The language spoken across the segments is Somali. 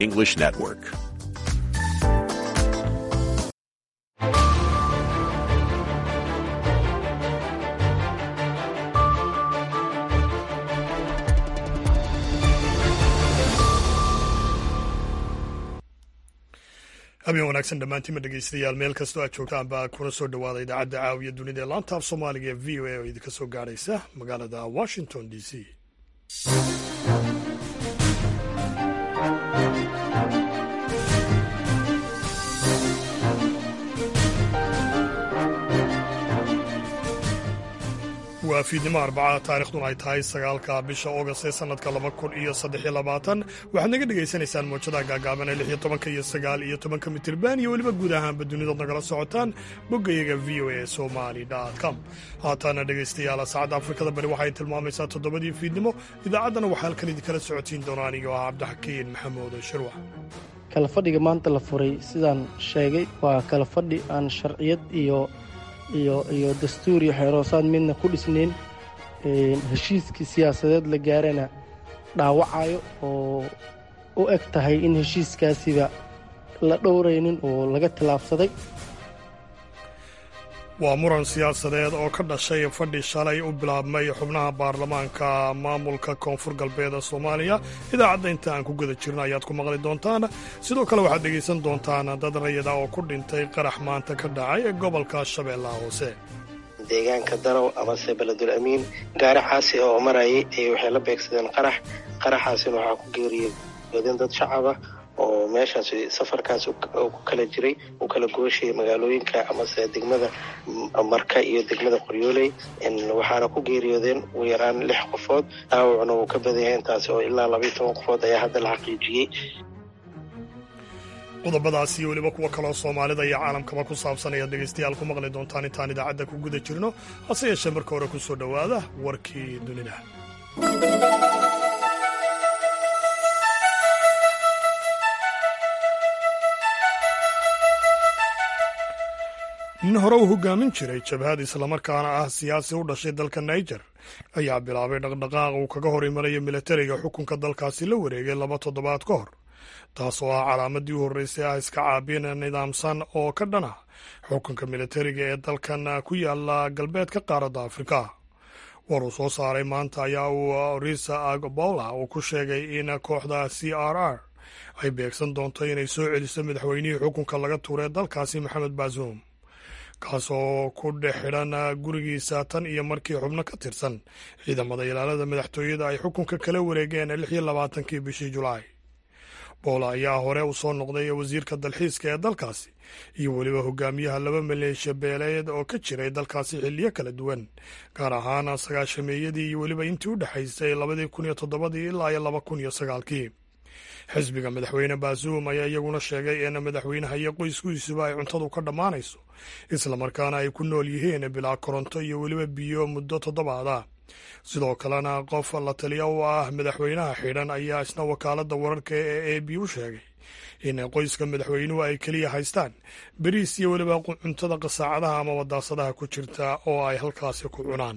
English Network. habeen wanaagsan dhammaantiinma dhegeystayaal meel kastoo aad joogtaan baa kuna soo dhawaada idaacadda caawiya dunida ee laanta af soomaaliga ee v o a oo idinka soo gaadhaysa magaalada washington d c waa fiidnimo arbacada taarikhduna ay tahay sagaalka bisha oogast ee sannadka laba kun iyo saddexiyo labaatan waxaad naga dhegaysanaysaan moojadaha gaagaaban ee lix iyo tobanka iyo sagaal iyo tobanka mitirban iyo weliba guud ahaanba dunidood nagala socotaan boggayaga v o a somali com haataana dhegaystayaal saacadda afrikada bari waxay tilmaamaysaa toddobadii fiidnimo idaacaddana waxaa halkan idinkala socotiin doona anigoo ah cabdixakiin maxamuud shirwax kala fadhiga maanta la furay sidaan sheegay waa kala fadhi aan sharciyad iyo iyo iyo dastuur iyo xeeroosaad midna ku dhisnayn heshiiskii siyaasadeed la gaarana dhaawacayo oo u eg tahay in heshiiskaasiba la dhowraynin oo laga tilaabsaday waa muran siyaasadeed oo ka dhashay fadhi shalay u bilaabmay xubnaha baarlamaanka maamulka koonfur galbeed ee soomaaliya idaacadda inta aan ku guda jirno ayaad ku maqli doontaan sidoo kale waxaad dhegaysan doontaan dad rayada oo ku dhintay qarax maanta ka dhacay ee gobolka shabeellaha hoose deegaanka darow amase beledul amiin gaari xaasi oo marayay ay waxay la beegsadeen qarax qaraxaasina waxaa ku geeriyoodeen dad shacaba oo meeshaas safarkaas ku kala jiray u kala gooshayay magaalooyinka amase degmada marka iyo degmada qoryooley waxaana ku geeriyoodeen ugu yaraan lix qofood dhaawacna wuu ka badan yahay intaasi oo ilaa labaiyo toban qofood ayaa hadda la xaqiijiyey qodobadaas iyo weliba kuwo kaloo soomaalida iyo caalamkaba ku saabsan ayaad dhegaystayaal ku maqli doontaan intaan idaacadda ku guda jirno hase yeeshee marka hore ku soo dhowaada warkii dunida nin hore uu hogaamin jiray jabhad islamarkaana ah siyaasi u dhashay dalka niger ayaa bilaabay dhaqdhaqaaq uu kaga hor imanayo milatariga xukunka dalkaasi la wareegay laba toddobaad ka hor taas oo ah calaamadii u horreysay ah iska caabin nidaamsan oo ka dhan ah xukunka milatariga ee dalkan ku yaala galbeedka qaaradda afrika war uu soo saaray maanta ayaa uu risa agbola uu ku sheegay in kooxda c r r ay beegsan doonto inay soo celiso madaxweynihii xukunka laga tuuray dalkaasi maxamed baasuum kaasoo ku dhex xidhan gurigiisa tan iyo markii xubno ka tirsan ciidamada ilaalada madaxtooyada ay xukunka kala wareegeen lix iyo labaatankii bishii julaay boola ayaa hore u soo noqday wasiirka dalxiiska ee dalkaasi iyo weliba hogaamiyaha laba maleeshiya beeleed oo ka jiray dalkaasi xilliyo kala duwan gaar ahaan sagaashameeyadii iyo weliba intii u dhexaysay labadii kun iyo toddobadii ilaa iyo laba kun iyo sagaalkii xisbiga madaxweyne baasuum ayaa iyaguna sheegay in madaxweynaha iyo qoyskiisuba ay cuntadu ka dhammaanayso islamarkaana ay ku nool yihiin bilaa koronto iyo weliba biyo muddo toddobaada sidoo kalena qof la taliya u ah madaxweynaha xidhan ayaa isna wakaaladda wararka ee a b u sheegay in qoyska madaxweynuhu ay keliya haystaan beriis iyo weliba cuntada qasaacadaha ama wadaasadaha ku jirta oo ay halkaasi ku cunaan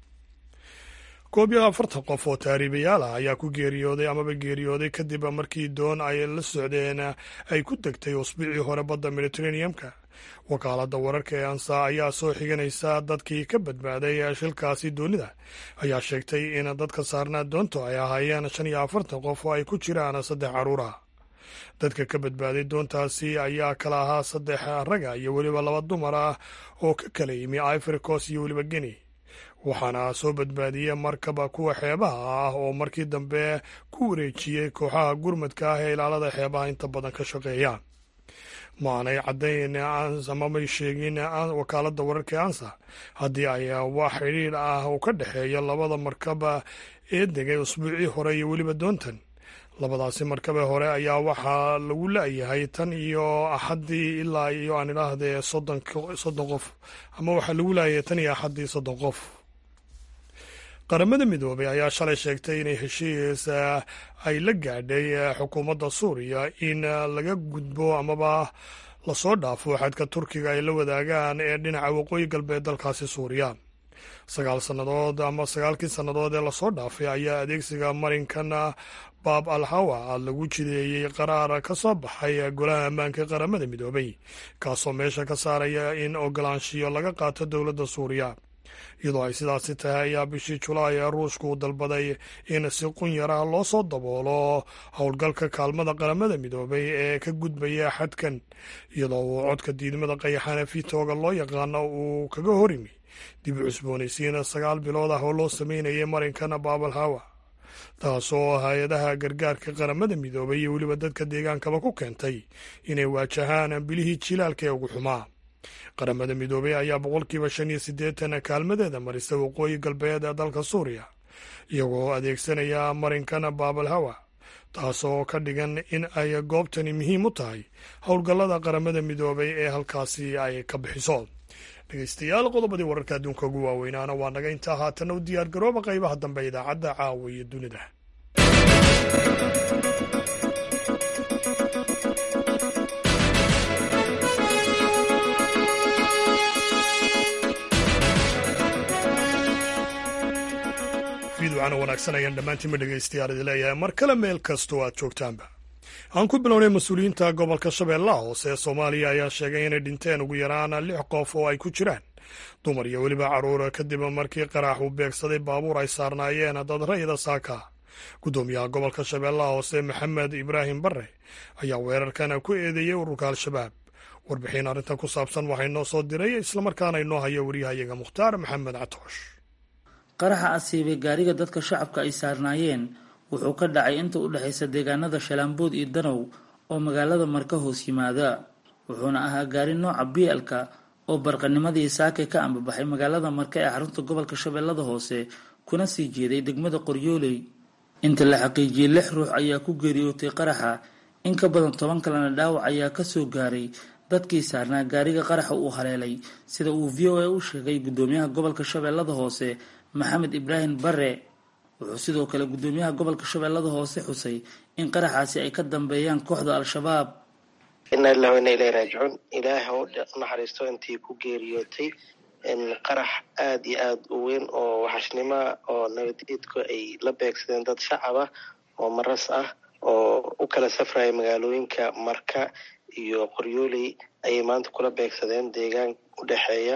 koob iyo afartan qof oo taariibayaal ah ayaa ku geeriyooday amaba geeriyooday kadib markii doon ay la socdeen ay ku degtay usbuucii hore badda mediteraneamka wakaaladda wararka ee ansa ayaa soo xiganaysa dadkii ka badbaaday shilkaasi doonida ayaa sheegtay in dadka saarnaa doonto ay ahaayeen shan iyo afartan qof oo ay ku jiraan saddex carruur ah dadka ka badbaaday doontaasi ayaa kala ahaa saddex raga iyo weliba laba dumar ah oo ka kala yimi ivory coast iyo weliba geni waxaana soo badbaadiyey markaba kuwa xeebaha ah oo markii dambe ku wareejiyey kooxaha gurmadka ah ee ilaalada xeebaha inta badan ka shaqeeya ma aanay caddayn amamay sheegin wakaaladda wararka ee ansa haddii ay wax xidhiidh ah uu ka dhexeeya labada markaba ee degay usbuucii hore iyo weliba doontan labadaasi markabe hore ayaa waxaa lagu la-yahay tan iyo axaddii ilaa iyo aan idhaahdee soddon qof ama waxaa lagu laayay tan iyo axaddii soddon qof qaramada midoobay ayaa shalay sheegtay inay heshiis ay la gaadhay xukuumadda suuriya in laga gudbo amaba lasoo dhaafo xadka turkiga ay la wadaagaan ee dhinaca waqooyi galbeed dalkaasi suuriya sagaal sannadood ama sagaalkii sannadood ee lasoo dhaafay ayaa adeegsiga marinkan baab al hawa lagu jideeyey qaraar ka soo baxay golaha ammaanka qaramada midoobay kaasoo meesha ka saaraya in ogolaanshiyo laga qaato dowladda suuriya iyadoo ay sidaasi tahay ayaa bishii julaay ee ruushku u dalbaday in si qun yaraha loo soo daboolo howlgalka kaalmada qaramada midoobay ee ka gudbaya xadkan iyadoo uu codka diidmada qayaxana vitooga loo yaqaano uu kaga horimi dib u cusboonaysiin sagaal bilood ah oo loo sameynayay marinkana baabal hawa taasoo hay-adaha gargaarka qaramada midoobay iyo weliba dadka deegaankaba ku keentay inay waajahaan bilihii jilaalka ee ugu xumaa qaramada midoobey ayaa boqolkiiba shan iyo siddeetan kaalmadeeda marisa waqooyi galbeed ee dalka suuriya iyagoo adeegsanaya marinkana baabal hawa taasoo ka dhigan in ay goobtani muhiim u tahay howlgallada qaramada midoobay ee halkaasi ay ka bixiso dhegeystayaal qodobadii wararka adduunka ugu waaweynaana waa naga intaa haatana u diyaar garooba qaybaha dambe idaacadda caawa iyo dunida fiidwacana wanaagsan ayaan dhammaantiinba dhegeystayaal idi leeyahay mar kale meel kastoo aad joogtaanba aan ku bilownay mas-uuliyiinta gobolka shabeellaha hoose ee soomaaliya ayaa sheegay inay dhinteen ugu yaraan lix qof oo ay ku jiraan dumar iyo weliba carruur kadib markii qaraax uu beegsaday baabuur ay saarnaayeen dad rayida saaka guddoomiyaha gobolka shabeellaha hoose maxamed ibraahim barre ayaa weerarkan ku eedeeyey ururka al-shabaab warbixin arrintan ku saabsan waxay noo soo diray islamarkaana inoo haya waryahayaga mukhtaar maxamed catoosh qaraxa asiibay gaariga dadka shacabka ay saarnaayeen wuxuu ka dhacay inta u dhexaysa deegaanada shalaambood iyo danow oo magaalada marka hoos yimaada wuxuuna ahaa gaari nooca bielka oo barqanimadii saake ka ambabaxay magaalada marka ee xarunta gobolka shabeellada hoose kuna sii jeeday degmada qoryooley inta la xaqiijiyey lix ruux ayaa ku geeriyootay qaraxa in ka badan toban kalena dhaawac ayaa kasoo gaaray dadkii saarnaa gaariga qaraxa uu haleelay sida uu v o a u sheegay guddoomiyaha gobolka shabeellada hoose maxamed ibraahim bare wuxuu sidoo kale guddoomiyaha gobolka shabeellada hoose xusay in qaraxaasi ay ka dambeeyaan kooxda al-shabaab inaa lilah ina ilahi raajicuun ilaah ha u naxariisto intii ku geeriyootay qarax aada iyo aada u weyn oo waxashnimoa oo nabadiidku ay la beegsadeen dad shacab ah oo maras ah oo u kala safraya magaalooyinka marka iyo qoryooley ayay maanta kula beegsadeen deegaan u dhexeeya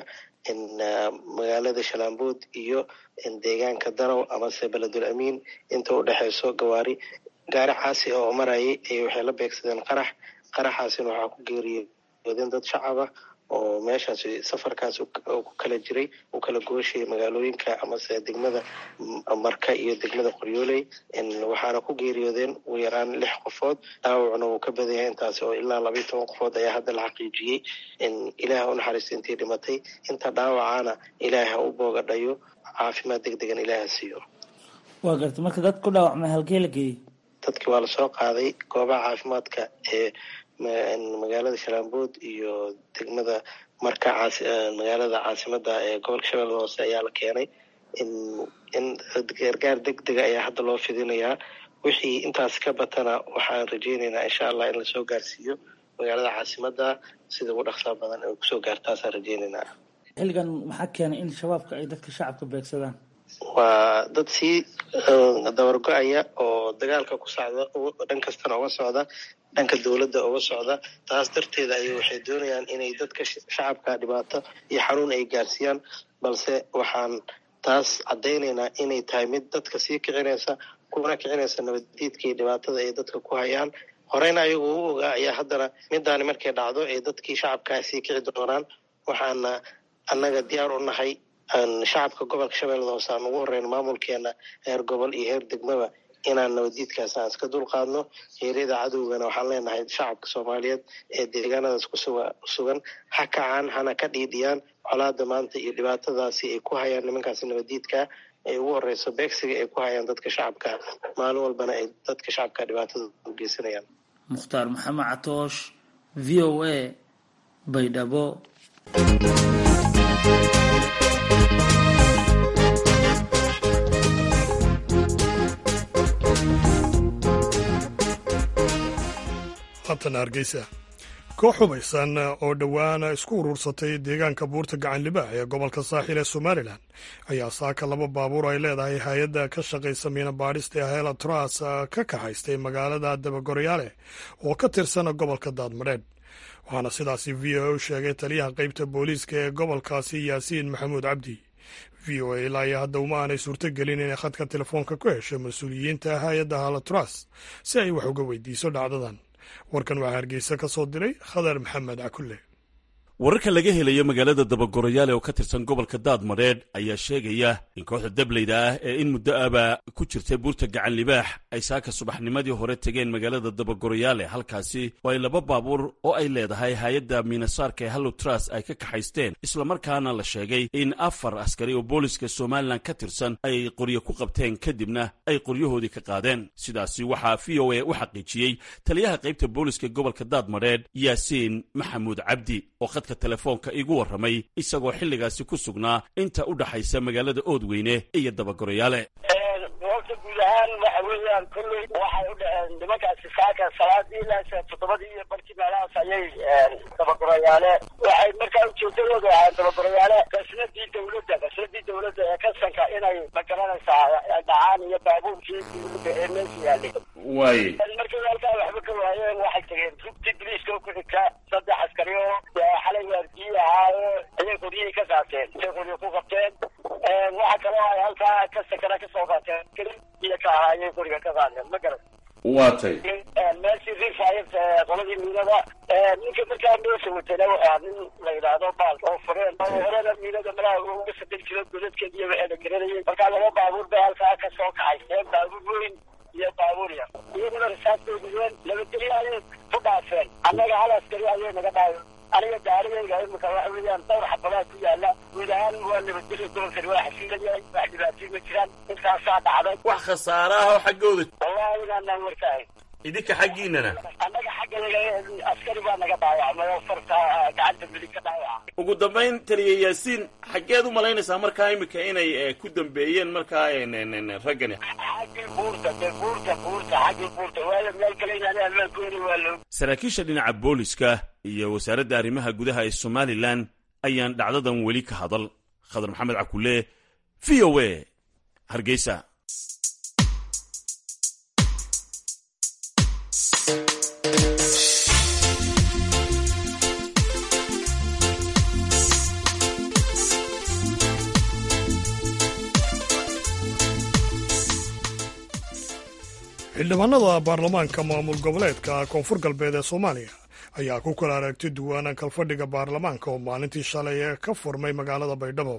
magaalada shalaambood iyo deegaanka darow amase beledul amiin inta u dhexeyso gawaari gaari caasi oo marayay ay waxay la beegsadeen qarax qaraxaasina waxaa ku geeriyoodeen dad shacab ah oo meeshaas safarkaas ku kala jiray u kala gooshayay magaalooyinka amase degmada marka iyo degmada qoryooley waxaana ku geeriyoodeen ugu yaraan lix qofood dhaawacna wuu ka badan yahay intaasi oo ilaa labaiyo toban qofood ayaa hadda la xaqiijiyey ilaah u naxariista intii dhimatay inta dhaawacana ilaah ha u boogadhayo caafimaad deg degan ilaah ha siiyo waa garta marka dad ku dhaawacmay halkee la geeyey dadkii waa lasoo qaaday goobaha caafimaadka ee magaalada shalaambood iyo degmada marka magaalada caasimada ee gobolka shabeellada hoose ayaa la keenay in gargaar deg dega ayaa hadda loo fidinayaa wixii intaas ka batana waxaan rajeyneynaa insha allah in lasoo gaarsiiyo magaalada caasimada sida ugu dhaqsaa badan ay kusoo gaartaasaan rajeyneynaa xilligan maxaa keenay in shabaabka ay dadka shacabka beegsadaan waa dad sii dabargo-aya oo dagaalka ku socda dhan kastana uga socda dhanka dowladda uga socda taas darteeda ay waxay doonayaan inay dadka shacabka dhibaato iyo xanuun ay gaarsiiyaan balse waxaan taas caddaynaynaa inay tahay mid dadka sii kicinaysa kuna kicinaysa nabaddiidka iyo dhibaatada ay dadka ku hayaan horeyna ayagu u ogaa ayaa haddana midaani markay dhacdo ay dadkii shacabkaa sii kici doonaan waxaana annaga diyaar u nahay shacabka gobolka shabeellada hoose aan ugu horeyno maamulkeena heer gobol iyo heer degmaba inaan nabaddiidkaas aan iska dulqaadno heeryada cadowgana waxaan leenahay shacabka soomaaliyeed ee deegaanadaas kusugan ha kacaan hana ka dhiidhiyaan colaada maanta iyo dhibaatadaasi ay ku hayaan nimankaasi nabaddiidka ay ugu horeyso beegsiga ay ku hayaan dadka shacabka maalin walbana ay dadka shacabka dhibaatada u geysanayaan mukhtaar maxamed catoosh v o a baydhabo haatana hargeysa koox hubaysan oo dhowaan isku urursatay deegaanka buurta gacan libaax ee gobolka saaxil ee somalilan ayaa saaka laba baabuur ay leedahay hay-adda ka shaqaysa miina baadhista ee hela tras ka kaxaystay magaalada dabagorayaale oo ka tirsan gobolka daadmadheedh waxaana sidaasi v o a u sheegay taliyaha qeybta booliiska ee gobolkaasi yaasiin maxamuud cabdi v o a ilaa iyo hadda uma aanay suurtogelin inay khadka telefoonka ku hesho mas-uuliyiinta hay-adda halatras si ay wax uga weydiiso dhacdadan warkan waxaa hargeysa ka soo diray khadar maxamed cakulle wararka laga helayo magaalada dabagorayaale oo ka tirsan gobolka daadmadheedh ayaa sheegaya in kooxda dableyda ah ee in muddo aba ku jirtay buurta gacan libaax ay saaka subaxnimadii hore tegeen magaalada dabagorayaale halkaasi oo ay laba baabuur oo ay leedahay hay-adda miinasaarka ee hallotras ay ka kaxaysteen islamarkaana la sheegay in afar askari oo booliska somalilan ka tirsan ay qoryo ku qabteen kadibna ay qoryahoodii ka qaadeen sidaasi waxaa v o a u xaqiijiyey taliyaha qaybta booliska gobolka daadmadheedh yaasiin maxamuud cabdi oo khadka telefoonka igu warramay isagoo xilligaasi ku sugnaa inta u dhaxaysa magaalada oodweyne iyo dabagorayaale goobta guud ahaan waxa weeyaan kolley waxay u dhaceen nimankaasi saaka salaadii ilaa toddobadii iyo barkii meelahaas ayay dabagorayaale waxay markaa ujeedadooda ahayn dabagorayaale qasnadii dawladda qasnadii dawladda ee kasanka inay magaranaysaa dhacaan iyo baabuurkii dawladda ee meesha yaalay waaye markay halkaa waxba ka waayeen waxay tageen rugtii biliiska ku xigta saddex askari oo xalay waardiyi ahaayo ayay qoryihii ka qaateen intay qoryo ku qabteen waxa kaloo ay halkaa ka sakana kasoo qaateen iyo ka ahaa ayay qoriga ka qaadeen ma garan waatay meeshii rifayt qoladii miinada ninka markaa meesha watana waxaa nin la yidhaahdo baal oo fureen oo horena miinada malaha uga sadel jiro godadkeed iyo waxay la garanayay markaa laba baabuur bay halkaa kasoo kaxayseen baabuur weyn iyo baabuur yar iyaguna rasaastay dhigeen nabadgelyo ayay ku dhaafeen annaga hal askari ayay naga dhaayo aniga daarigayga imika waxa weeyaan dhowr xabadaa ku yaala guud ahaan waa nabadgelyo gobolkani waa xasiilan yahay wax dhibaatay ma jiraan intaasaa dhacday wax khasaare ah oo xaggooda wallahi inaanaan warkaahay idinka xaggiinana annaga xaggayaga askari baa naga dhaawacmay oo farta gacanta midig ka dhaawaca ugu dambayn taliya yaasiin xaggeed u malaynaysaa markaa imika inay ku dambeeyeen markaa raggani xaggii buurta de buurta buurta xaggii buurta waayo meel kale inaan ammaankooni waa loo saraakiisha dhinaca booliska iyo wasaaradda arrimaha gudaha ee somalilan ayaan dhacdadan weli ka hadal khadar maxamed cakulle v o a hargeysa xildhibaanada baarlamaanka maamul goboleedka koonfur galbeed ee soomaaliya ayaa ku kala aragti duwana kalfadhiga baarlamaanka oo maalintii shalay ee ka furmay magaalada baydhabo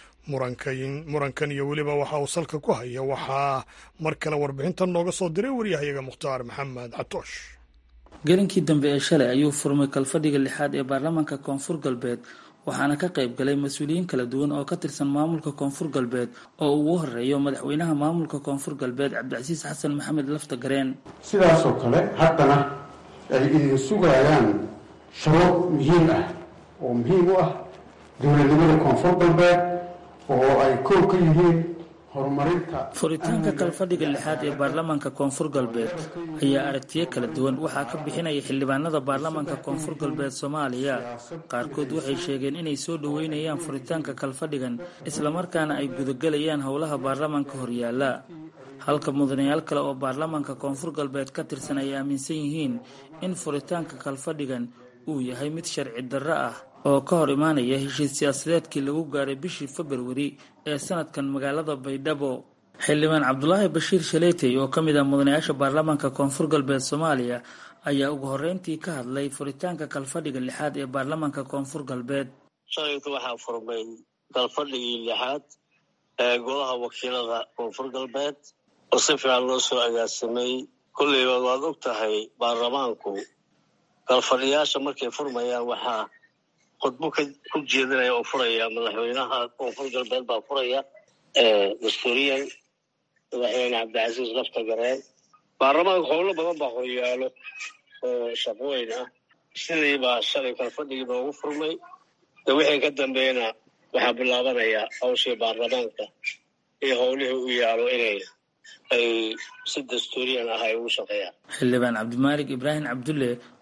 murankan iyo weliba waxa uu salka ku haya waxaa mar kale warbixintan nooga soo diray waryahayaga mukhtaar maxamed catoosh gelinkii dambe ee shalay ayuu furmay kalfadhiga lixaad ee baarlamaanka koonfur galbeed waxaana ka qayb galay mas-uuliyiin kala duwan oo ka tirsan maamulka koonfur galbeed oo ugu horeeyo madaxweynaha maamulka koonfur galbeed cabdicasiis xasan maxamed lafta gareen sidaasoo kale haddana ay idin sugayaan shuruud muhiim ah oo muhiim u ah dowladnimada koonfur galbeed oo ay koow ka yihiin horumarinta furitaanka kalfadhiga lixaad ee baarlamaanka koonfur galbeed ayaa aragtiyo kala duwan waxaa ka bixinaya xildhibaanada baarlamaanka koonfur galbeed soomaaliya qaarkood waxay sheegeen inay soo dhoweynayaan furitaanka kalfadhigan islamarkaana ay gudagelayaan howlaha baarlamaanka horyaala halka mudanayaal kale oo baarlamaanka koonfur galbeed ka tirsan ay aaminsan yihiin in furitaanka kalfadhigan uu yahay mid sharci darro ah oo ka hor imaanaya heshiis siyaasadeedkii lagu gaaray bishii februari ee sanadkan magaalada baydhabo xildhibaan cabdulaahi bashiir shaleetey oo ka mid ah mudanayaasha baarlamaanka koonfur galbeed soomaaliya ayaa ugu horreyntii ka hadlay furitaanka kalfadhiga lixaad ee baarlamaanka koonfur galbeed shalayka waxaa furmay kalfadhigii lixaad ee golaha wakiilada koonfur galbeed oo si fiican loo soo agaasimay kolleyba waad og tahay baarlamaanku kalfadhiyaasha markay furmayaan waxaa khudbo ku jeedinaya oo furaya madaxweynaha koonfur galbeed baa furaya dastuuriyan madaxweyne cabdicasiis lafta gareen baarlamaanka howlo badan baa horyaalo oo shaqooyn ah sidii baa shalay kalfadhigii noogu furmay de wixii ka dambeeyna waxaa bilaabanaya hawshii baarlamaanka iyo howlihii u yaalo inay ay si dastuuriyan ah ay ugu shaqeeyaan xildhibaan cabdimaalik ibraahim cabdulle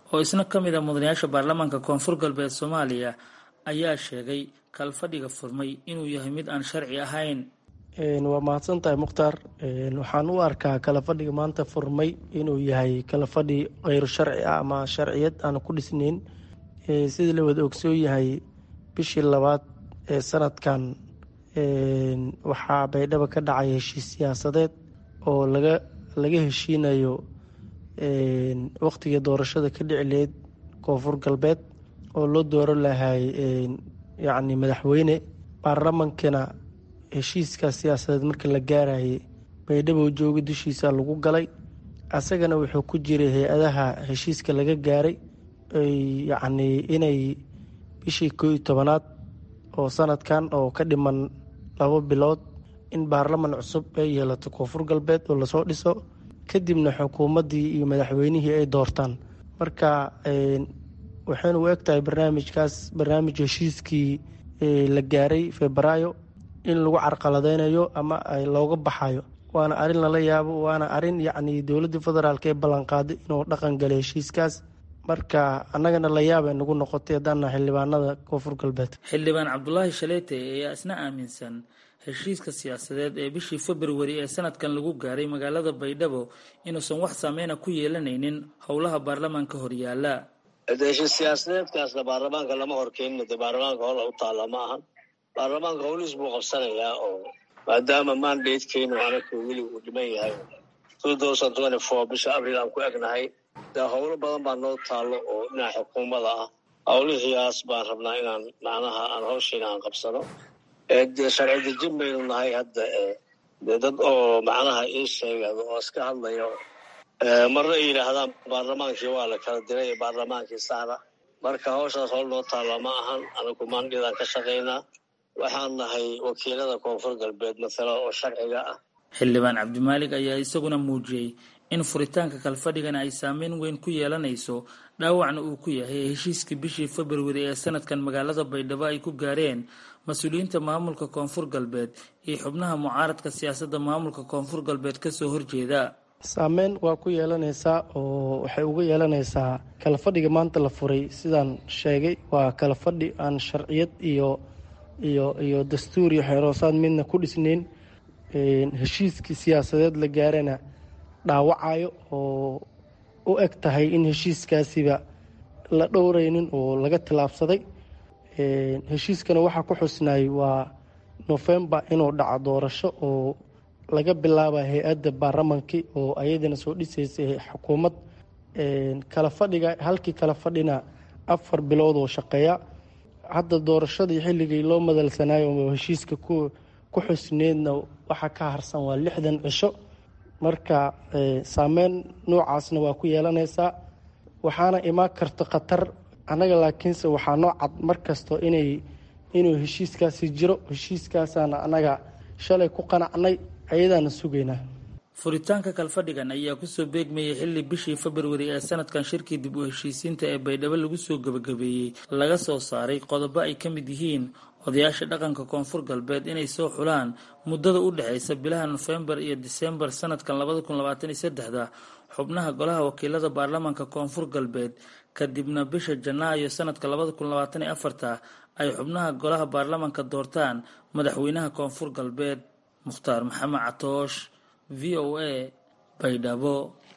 oo isna ka mid a mudanayaasha baarlamaanka koonfur galbeed soomaaliya ayaa sheegay kalfadhiga furmay inuu yahay mid aan sharci ahayn waa mahadsan tahay mukhtaar waxaan u arkaa kala fadhiga maanta furmay inuu yahay kala fadhi kheyru sharci ah ama sharciyad aan ku dhisnayn sidii la wada ogsoon yahay bishii labaad ee sanadkan waxaa baydhabo ka dhacay heshiis siyaasadeed oo laga laga heshiinayo waqtigii doorashada ka dhici laheyd koonfur galbeed oo loo dooro lahay yacni madaxweyne baarlamankana heshiiska siyaasadeed markii la gaarayay baydhabo jooga dushiisa lagu galay asagana wuxuu ku jiray hay-adaha heshiiska laga gaaray yacni inay bishii koo iyo tobanaad oo sanadkan oo ka dhiman labo bilood in baarlaman cusub ay yeelato koonfur galbeed oo lasoo dhiso kadibna xukuumaddii iyo madaxweynihii ay doortaan marka waxaynu u eg tahay barnaamijkaas barnaamij heshiiskii la gaaray febraayo in lagu carqaladeynayo ama looga baxayo waana arrin lala yaabo waana arrin yacni dowladda federaalk ee ballanqaaday inuu dhaqan galay heshiiskaas marka annagana la yaabay nagu noqotay haddaana xildhibaanada koonfur galbeed xildhibaan cabdulaahi shaleete ayaa isna aaminsan heshiiska siyaasadeed ee bishii februari ee sanadkan lagu gaaray magaalada baydhabo inuusan wax saameyna ku yeelanaynin howlaha baarlamaanka horyaala heshiis siyaasadeedkaasna baarlamaanka lama horkeenin de baarlamaanka hola u taalla ma ahan baarlamaanka howlihiis buu qabsanayaa oo maadaama mandatekeenu anaku weli uu dhiman yahay bisha abril aan ku egnahay de howlo badan baa noo taallo oo dhinaca xukuumada ah howlihiiaas baan rabnaa inaan macnaha aan hawshiina aan qabsano dee sharci dejin baynu nahay hadda de dad oo macnaha ii sheegado oo iska hadlayo marna ay yidhaahdaan baarlamaankii waa la kala diray baarlamaankii saara marka hawshaas howl noo taalla ma ahan anagu maandhidaan ka shaqaynaa waxaan nahay wakiilada koonfur galbeed matala oo sharciga ah xildhibaan cabdimaalig ayaa isaguna muujiyey in furitaanka kalfadhigana ay saameyn weyn ku yeelanayso dhaawacna uu ku yahay heshiiskii bishii februari ee sanadkan magaalada baydhabo ay ku gaareen mas-uuliyiinta maamulka koonfur galbeed iyo xubnaha mucaaradka siyaasadda maamulka koonfur galbeed kasoo horjeeda saameyn waa ku yeelanaysaa oo waxay uga yeelanaysaa kala fadhiga maanta la furay sidaan sheegay waa kala fadhi aan sharciyad iyo iyo iyo dastuur iyo xeeroosaad midna ku dhisnayn heshiiskii siyaasadeed la gaarana dhaawacayo oo u eg tahay in heshiiskaasiba la dhowraynin oo laga tilaabsaday heshiiskana waxaa ku xusnay waa nofembar inuu dhaco doorasho oo laga bilaaba hay-adda baarlamankii oo ayadana soo dhisaysay xukuumad kala fadhiga halkii kala fadhina afar bilood oo shaqeeya hadda doorashadii xilligii loo madalsanaayo oo heshiiska ku ku xusneedna waxaa ka harsan waa lixdan cisho marka saameyn noocaasna waa ku yeelanaysaa waxaana imaan karta khatar annaga laakiinse waxaa noo cad mar kasto inay inuu heshiiskaasi jiro heshiiskaasaana annaga shalay ku qanacnay ayadaana sugaynaa furitaanka kalfadhigan ayaa kusoo beegmayay xilli bishii februari ee sanadkan shirkii dib u heshiisiinta ee baydhabo lagu soo gebagabeeyey laga soo saaray qodobo ay ka mid yihiin odayaasha dhaqanka koonfur galbeed inay soo xulaan muddada u dhexaysa bilaha nofembar iyo disembar sanadkan labada kun labaatan iyo saddexda xubnaha golaha wakiilada baarlamaanka koonfur galbeed kadibna bisha janaayo sanadka labada kun labaatan iyo afarta ay xubnaha golaha baarlamaanka doortaan madaxweynaha koonfur galbeed mukhtaar maxamed catoosh v o a baydhabo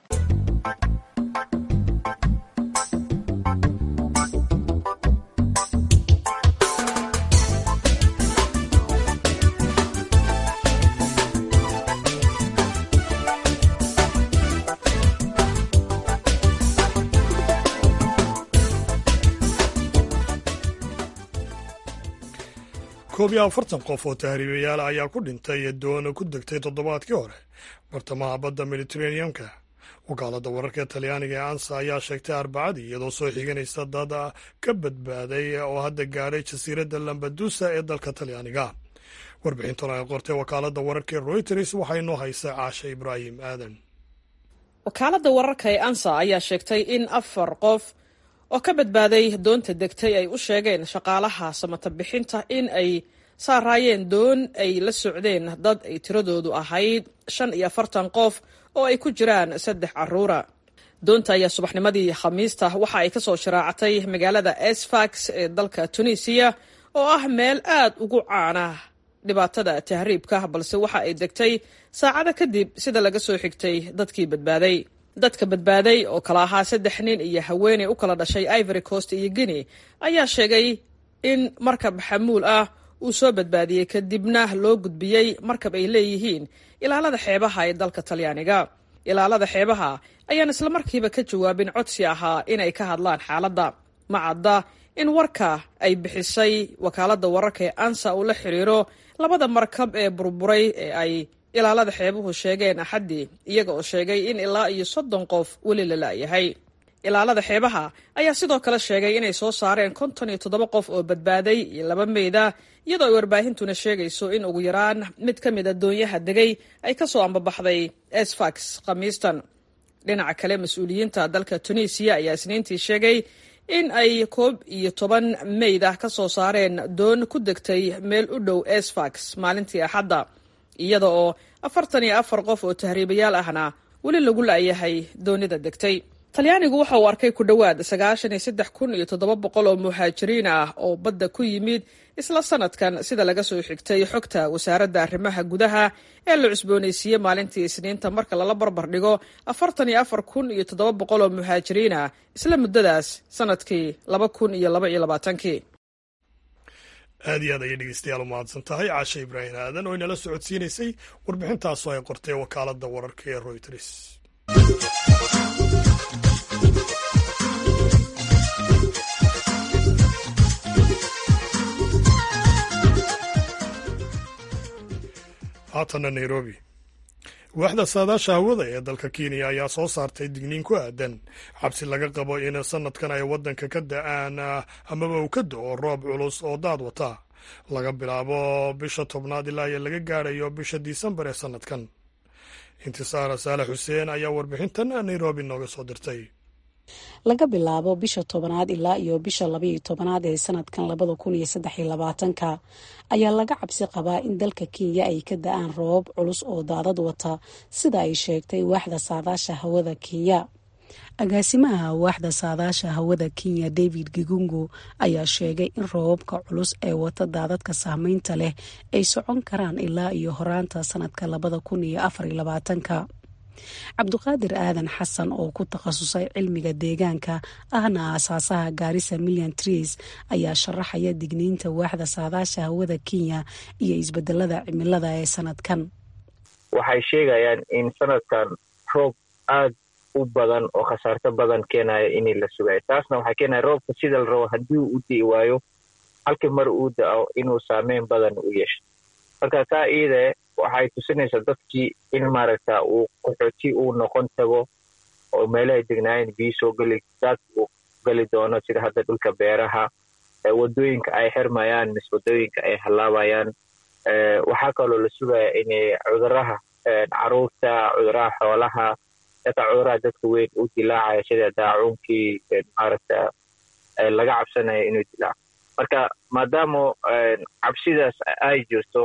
koob iyo afartan qof oo tahriibayaal ayaa ku dhintay doona ku degtay toddobaadkii hore bartamaha badda mediteraneanka wakaaladda wararka talyaaniga ee ansa ayaa sheegtay arbacadii iyadoo soo xiganaysa dad ka badbaaday oo hadda gaadhay jasiiradda lambadusa ee dalka talyaaniga warbixintan ay qortay wakaaladda wararka ee royters waxaa inoo haysa caasha ibraahim aadan wakaaladda wararka ee ansa ayaa sheegtay in afar qof oo ka badbaaday doonta degtay ay u sheegeen shaqaalaha samata bixinta in ay saaraayeen doon ay la socdeen dad ay tiradoodu ahayd shan iyo afartan qof oo ay ku jiraan saddex caruura doonta ayaa subaxnimadii khamiista waxa ay kasoo sharaacatay magaalada esfax ee dalka tunisiya oo ah meel aad ugu caana dhibaatada tahriibka balse waxa ay degtay saacado kadib sida laga soo xigtay dadkii badbaaday dadka badbaaday oo kala ahaa saddex nin iyo haweeney u kala dhashay ivory coast iyo guinea ayaa sheegay in markab xamuul ah uu soo badbaadiyey kadibna loo gudbiyey markab ay leeyihiin ilaalada xeebaha ee dalka talyaaniga ilaalada xeebaha ayaan islamarkiiba ka jawaabin codsi ahaa inay ka hadlaan xaaladda ma cadda in warka ay bixisay wakaaladda wararka ee ansa uu la xiriiro labada markab ee burburay ee ay ilaalada xeebuhu sheegeen axaddii iyaga oo sheegay in ilaa iyo soddon qof weli la la'yahay ilaalada xeebaha ayaa sidoo kale sheegay inay soo saareen konton iyo toddoba qof oo badbaaday iyo laba meyda iyadoo ay warbaahintuna sheegayso in ugu yaraan mid ka mid a doonyaha degay ay ka soo ambabaxday esfax khamiistan dhinaca kale mas-uuliyiinta dalka tunisiya ayaa isniintii sheegay in ay koob iyo toban meyd ah ka soo saareen doon ku degtay meel u dhow esfax maalintii axadda iyada oo afartan iyo afar qof oo tahriibayaal ahna weli lagu la'yahay doonida degtay talyaanigu waxa uu arkay ku dhowaad sagaashan iyo saddex kun iyo toddoba boqol oo muhaajiriin ah oo badda ku yimid isla sanadkan sida laga soo xigtay xogta wasaaradda arrimaha gudaha ee la cusboonaysiiyey maalintii isniinta marka lala barbar dhigo afartan iyo afar kun iyo toddoba boqol oo muhaajiriin ah isla muddadaas sanadkii laba kun iyo laba iyo labaatankii aad iyo aad ayay dhegeystayaal u mahadsan tahay caashe ibraahim aadan oo inala socodsiinaysay warbixintaasoo ay qortay wakaaladda wararka ee royters haatana nairobi waaxda saadaasha hawada ee dalka kenya ayaa soo saartay digniin ku aadan xabsi laga qabo in sanadkan ay waddanka ka da-aan amaba uu ka do-o roob culus oo daad wata laga bilaabo bisha tobnaad ilaa iyo laga gaadhayo bisha disembar ee sanadkan intisaara saalax xuseen ayaa warbixintan nairobi nooga soo dirtay laga bilaabo bisha tobanaad ilaa iyo bisha labaiyo tobanaad ee sanadkan labada kun iyo saddex iyo labaatanka ayaa laga cabsi qabaa in dalka kenya ay ka da-aan roobab culus oo daadad wata sida ay sheegtay waaxda saadaasha hawada kenya agaasimaha waaxda saadaasha hawada kenya david gigungu ayaa sheegay in roobabka culus ee wata daadadka saameynta leh ay socon karaan ilaa iyo horaanta sanadka labada kun iyo afar iyo labaatanka cabduqaadir aadan xasan oo ku takhasusay cilmiga deegaanka ahna aasaasaha gaarisa million trees ayaa sharaxaya digniinta waaxda saadaasha hawada kenya iyo isbedelada cimilada ee sanadkan waxay sheegayaan in sanadkan roob aad u badan oo khasaarto badan keenaya inay la sugayo taasna waxay keenaya roobka sida la rabo haddii uu di'i waayo halkii mar uu da-o inuu saameyn badan u yeesho marka taa iide waxay tusinaysaa dadkii in maaragta uu qaxooti uu noqon tago oo meelahay degnaayeen biyo soo geli daad uu geli doono sida hadda dhulka beeraha wadooyinka ay xirmayaan mise wadooyinka ay hallaabayaan waxaa kaloo la sugaya inay cuduraha caruurta cuduraha xoolaha xitaa cuduraha dadka weyn u dilaacaya sida daacuunkii maaragta laga cabsanayo inuu dilaaco marka maadaama cabsidaas ay jirto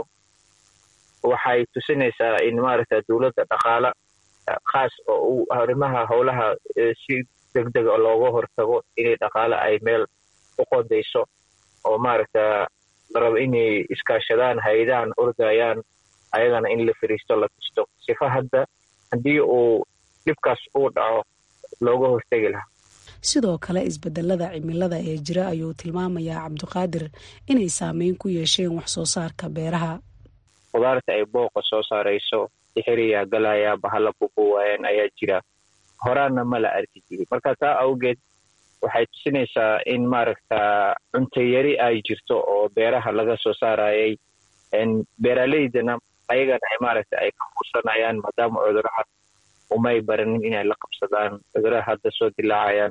waxay tusinaysaa in maaragta dowladda dhaqaala khaas oo u arrimaha howlaha si deg dega looga hortago inay dhaqaale ay meel u qodayso oo maaragta la rabo inay iskaashadaan hay-adahan ordayaan ayagana in la fariisto la tusto sifa hadda haddii uu dhibkaas uu dhaco looga hortegi lahaa sidoo kale isbedelada cimilada ee jira ayuu tilmaamayaa cabdiqaadir inay saameyn ku yeesheen wax soo saarka beeraha qudaarta ay booqa soo saarayso sixiriyaa galaya bahala bubuwaayeen ayaa jira horaanna ma la arki jirin marka taa awgeed waxay tusinaysaa in maaragta cuntayari ay jirto oo beeraha laga soo saarayay beeraleydana ayagana ay maaragta ay ka fursanayaan maadaama cuduraha umay baranin inay la qabsadaan cuduraha hadda soo dilaacayaan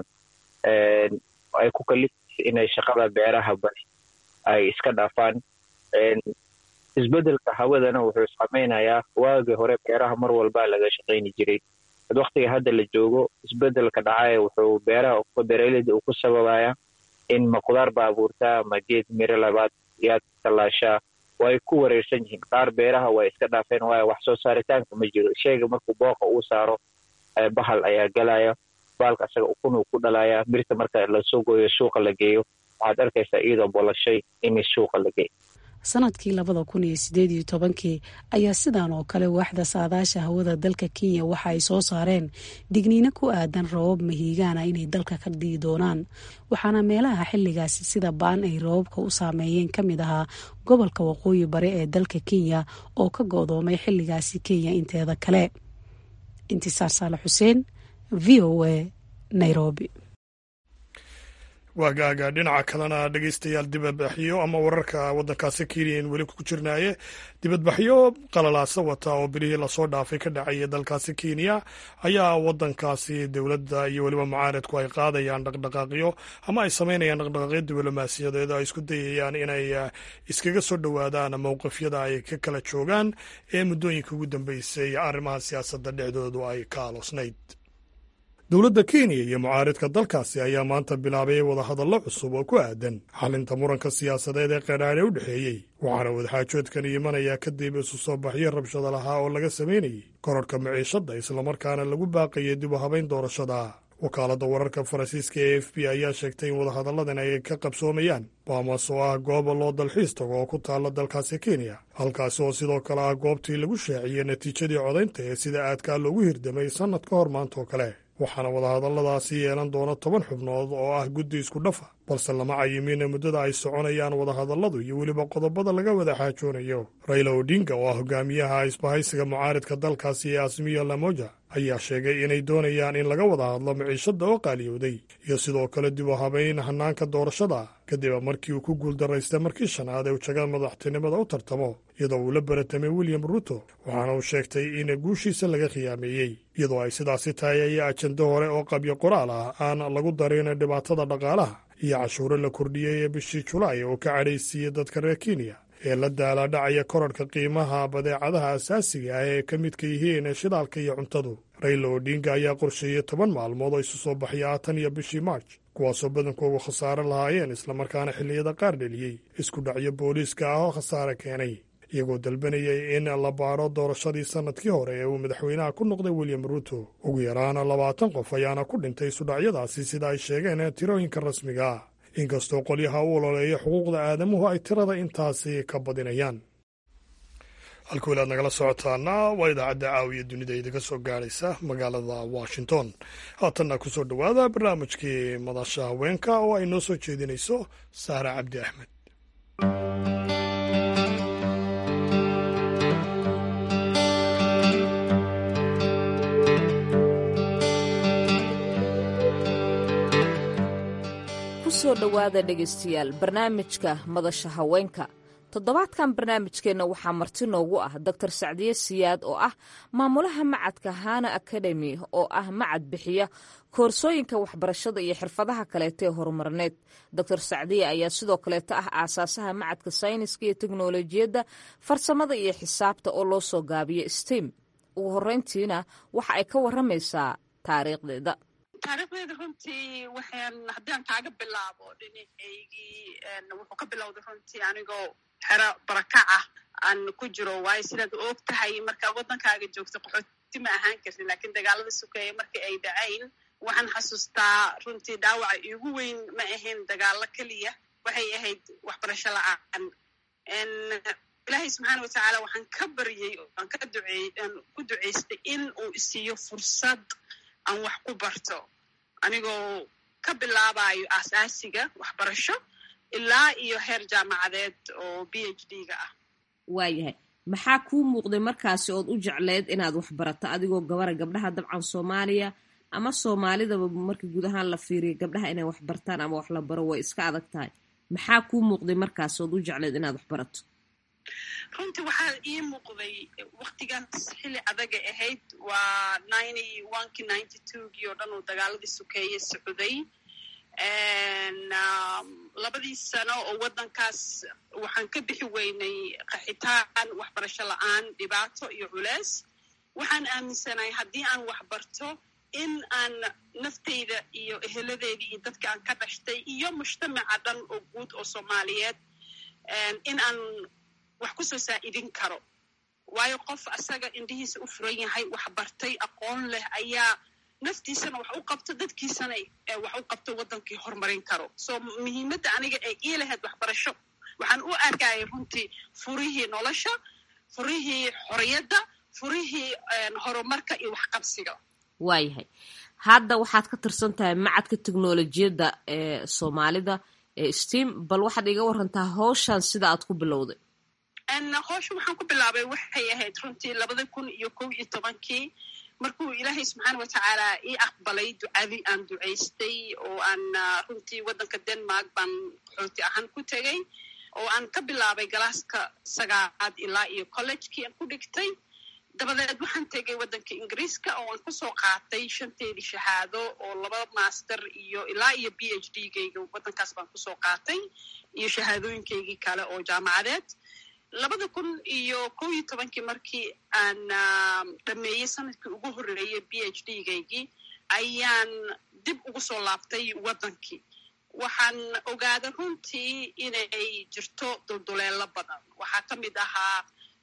ay ku kalifaysa inay shaqada beeraha bari ay iska dhaafaan isbedelka hawadana wuxuu samaynayaa waagii hore beeraha mar walbaa laga shaqayni jiray ad waktiga hadda la joogo isbedelka dhacaya wuxuu beeraha beeraleyda uu ku sababaya in ma qudaar ba abuurtaa ma geed miro labaad yaad tallaashaa way ku wareersan yihiin qaar beeraha way iska dhaafeen waayo wax soo saaritaanka ma jiro sheyga markuu booqa uu saaro bahal ayaa galaya baalka asaga ukun uu ku dhalayaa birta marka lasoo gooyo suuqa la geeyo waxaad arkaysaa iyadoo bolashay in suuqa la geeyo sanadkii labada kun iyo sideed iyo tobankii ayaa sidan oo kale waaxda saadaasha hawada dalka kenya waxa ay soo saareen digniino ku aadan rabab mahiigaana inay dalka ka dhii doonaan waxaana meelaha xilligaasi sida baan ay rababka u saameeyeen ka mid ahaa gobolka waqooyi bari ee dalka kenya oo ka go-doomay xilligaasi kenya inteeda kale intisaar saale xuseen v o a nairobi waagaaga dhinaca kalena dhegeystayaal dibadbaxyo ama wararka waddankaasi kenya in weli ku jirnaaye dibadbaxyo qalalaasa wata oo bilihii lasoo dhaafay ka dhacaya dalkaasi kenya ayaa waddankaasi dowladda iyo weliba mucaaradku ay qaadayaan dhaqdhaqaaqyo ama ay samaynayaan dhaqdhaqaaqyo diblomaasiyadeed oo ay isku dayayaan inay iskaga soo dhowaadaan mowqifyada ay ka kala joogaan ee muddooyinka ugu dambeysay arrimaha siyaasadda dhexdoodu ay ka aloosnayd dowladda kenya iyo mucaaridka dalkaasi ayaa maanta bilaabay wadahadallo cusub oo ku aadan xalinta muranka siyaasadeed ee qeedhaadhe u dhexeeyey waxaana wadaxaajoodkan imanayaa kadib isu soo baxyo rabshada lahaa oo laga samaynayey kororhka maciishadda islamarkaana lagu baaqayay dib u habayn doorashada wakaaladda wararka faransiiska e f b ayaa sheegtay in wadahadalladan ay ka qabsoomayaan baamas oo ah gooba loo dalxiis tago oo ku taalla dalkaasi kenya halkaasi oo sidoo kale ah goobtii lagu shaaciyey natiijadii codaynta ee sida aadkaa loogu hirdamay sannad ka hor maanta oo kale waxaana wadahadalladaasi yeelan doona toban xubnood oo ah guddi isku dhafa balse lama cayimiina muddada ay soconayaan wadahadalladu iyo weliba qodobada laga wada xaajoonayo rayla odinga oo ah hogaamiyaha isbahaysiga mucaaridka dalkaasi ee asmiya lamoja ayaa sheegay inay doonayaan in laga wada hadlo maciishadda oo qaaliyowday iyo sidoo kale dib u habayn hanaanka doorashada kadib markii uu ku guuldaraystay markii shanaad ee ujaga madaxtinimada u tartamo iyadoo uu la baratamay william ruto waxaana uu sheegtay in guushiisa laga khiyaameeyey iyadoo ay sidaasi tahay ayaa ajendo hore oo qabyo qoraal ah aan lagu darin dhibaatada dhaqaalaha iyo cashuuro la kordhiyey ee bishii julaay oo ka cadhaysiiyey dadka reer kenya ee la daalaadhacaya korarhka qiimaha badeecadaha asaasiga ah ee ka midka yihiin shidaalka iyo cuntadu rayla odinga ayaa qorsheeyey toban maalmood oo isu soo baxya tan iyo bishii march kuwaasoo badankoogu khasaare lahaayeen islamarkaana xilliyada qaar dheliyey isku dhacyo booliiska ah oo khasaare keenay iyagoo dalbanayay in la baaro doorashadii sannadkii hore ee uu madaxweynaha ku noqday william ruto ugu yaraana labaatan qof ayaana ku dhintay isudhacyadaasi sida ay sheegeen tirooyinka rasmiga ah inkastoo qolyaha u ololeeya xuquuqda aadamuhu ay tirada intaasi ka badinayaan halka weli aad nagala socotaana waa idaacadda caawiya dunida idinka soo gaadhaysa magaalada washington haatanna ku soo dhowaada barnaamijkii madasha haweenka oo ay noo soo jeedinayso saara cabdi axmed kusoo dhowaada dhegaystayaal barnaamijka madasha haweenka toddobaadkan barnaamijkeenna waxaa marti noogu ah doctor sacdiye siyaad oo ah maamulaha macadka hana academy oo ah macad bixiya koorsooyinka waxbarashada iyo xirfadaha kaleeta ee horumarneed doctor sacdiye ayaa sidoo kaleeta ah aasaasaha macadka sayniska iyo teknolojiyadda farsamada iyo xisaabta oo loo soo gaabiyo stem ugu horeyntiina waxa ay ka waramaysaa taariikhdeeda taariikhdeeda runtii waxaan haddii aan kaaga bilaabo dhinacaygii wuxuu ka bilowday runtii anigoo xero barakac ah aan ku jiro waayo sidaad og tahay markaa waddankaaga joogta qaxooti ma ahaan kartin lakiin dagaalada sukeeya markii ay dhacayn waxaan xasuustaa runtii dhaawaca iigu weyn ma ahayn dagaalo keliya waxay ahayd waxbarasho la-aan ilaahay subxaana watacaala waxaan ka baryey oo aan ka duceey aan ku duceystay in uu isiiyo fursad aan wax ku barto anigoo ka bilaabayo aasaasiga waxbarasho ilaa iyo heer jaamacadeed oo b h d ga ah waayahay maxaa kuu muuqday markaasi ood u jecleyd inaad wax barato adigoo gabara gabdhaha dabcan soomaaliya ama soomaalidaba marka guud ahaan la fiiriyo gabdhaha inay wax bartaan ama wax la baro way iska adag tahay maxaa kuu muuqday markaasi ood u jecleyd inaad wax barato runtii waxaa ii muuqday waktigaas xilli adagay ahayd waa ninety onekii ninety twogii oo dhan uu dagaaladii sukeeye socday labadii sano oo waddankaas waxaan ka bixi weynay qaxitaan waxbarasho la-aan dhibaato iyo culeys waxaan aaminsanahay haddii aan wax barto in aan nafteyda iyo eheladeedii iyo dadka aan ka dhashtay iyo mujtamaca dhan oo guud oo soomaaliyeed in aan wax kusoo saa'idin karo waayo qof asaga indhihiisa u furan yahay wax bartay aqoon leh ayaa naftiisana wax u qabto dadkiisana wax u qabto waddankii horumarin karo so muhiimadda aniga ee ii lahayd waxbarasho waxaan u arkayay runtii furihii nolosha furihii xorriyadda furihii horumarka iyo waxqabsiga waayahay hadda waxaad ka tirsan tahay macadka teknolojiyadda ee soomaalida ee steam bal waxaad iga warantaa howshan sida aad ku bilowday howsha waxaan ku bilaabay waxay ahayd runtii labada kun iyo kow iyo tobankii markuu ilaahay subxaana watacaala ii aqbalay ducadii aan ducaystay oo aan runtii waddanka denmark baan qaxooti ahaan ku tegay oo aan ka bilaabay galaaska sagaalaad ilaa iyo collegekii aan ku dhigtay dabadeed waxaan tegay waddanka ingiriiska oo aan kusoo qaatay shanteedii shahaado oo laba master iyo ilaa iyo b h d gayga waddankaas baan kusoo qaatay iyo shahaadooyinkaygii kale oo jaamacadeed labada kun iyo kow iyo tobankii markii aan dhameeyey sanadkii ugu horreeyey b h d gaygii ayaan dib ugu soo laabtay waddankii waxaan ogaaday runtii inay jirto dulduleelo badan waxaa ka mid ahaa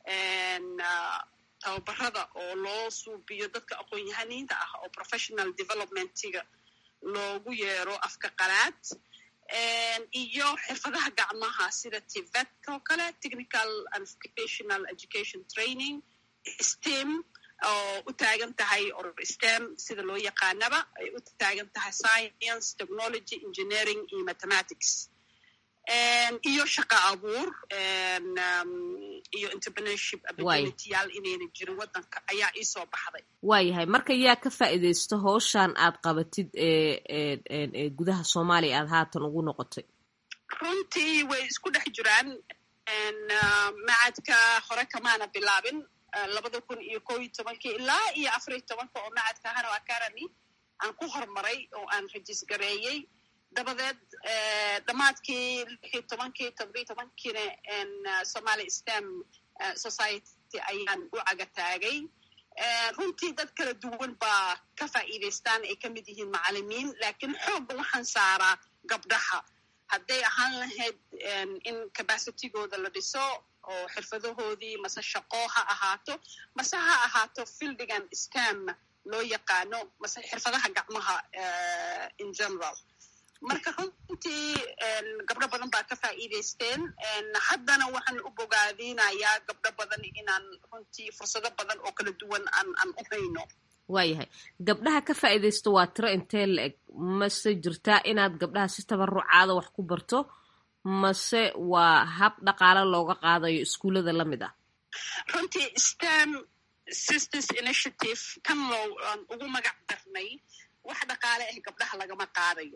tababarada oo loo suubiyo dadka aqoon-yahaniinta ah oo professional developmentiga loogu yeero afka qalaad iyo xirfadaha gacmaha sida tivetka oo kale technical and vocational education training stem oo u taagan tahay or stem sida loo yaqaanaba ay u taagan tahay science technology engineering iyo mathematics iyo shaqa abuur iyo entrepreneurship abilityyaal inayna jirin waddanka ayaa iisoo baxday waayahay marka yaa ka faa'iidaysto howshan aad qabatid ee gudaha soomaaliya aad haatan ugu noqotay runtii way isku dhex jiraan macadka hore kamaana bilaabin labada kun iyo kow iyo tobankii ilaa iyo afar iyo tobanka oo macadka hano academy aan ku horumaray oo aan rajis gareeyey dabadeed dhammaadkii lix iyo tobankii toddobiyo tobankiina somaali stem society ayaan u caga taagay runtii dad kala duwan baa ka faa'iidaystaan ay ka mid yihiin macalimiin laakiin xoogga waxaan saaraa gabdhaha hadday ahaan lahayd in capacitigooda la dhiso oo xirfadahoodii mase shaqo ha ahaato mase ha ahaato fildigan stem loo yaqaano mase xirfadaha gacmaha in general marka runtii gabdho badan baa ka faa'iidaysteen haddana waxaan u bogaadinayaa gabdho badan inaan runtii fursado badan oo kala duwan aan aan u hayno waayahay gabdhaha ka faa'iidaysto waa tiro intee la eg mase jirtaa inaad gabdhaha si tabarucaada wax ku barto mase waa hab dhaqaale looga qaadayo iskuullada la mid ah runtii stem sisters initiative kan loo aan ugu magac darnay wax dhaqaale ah gabdhaha lagama qaadayo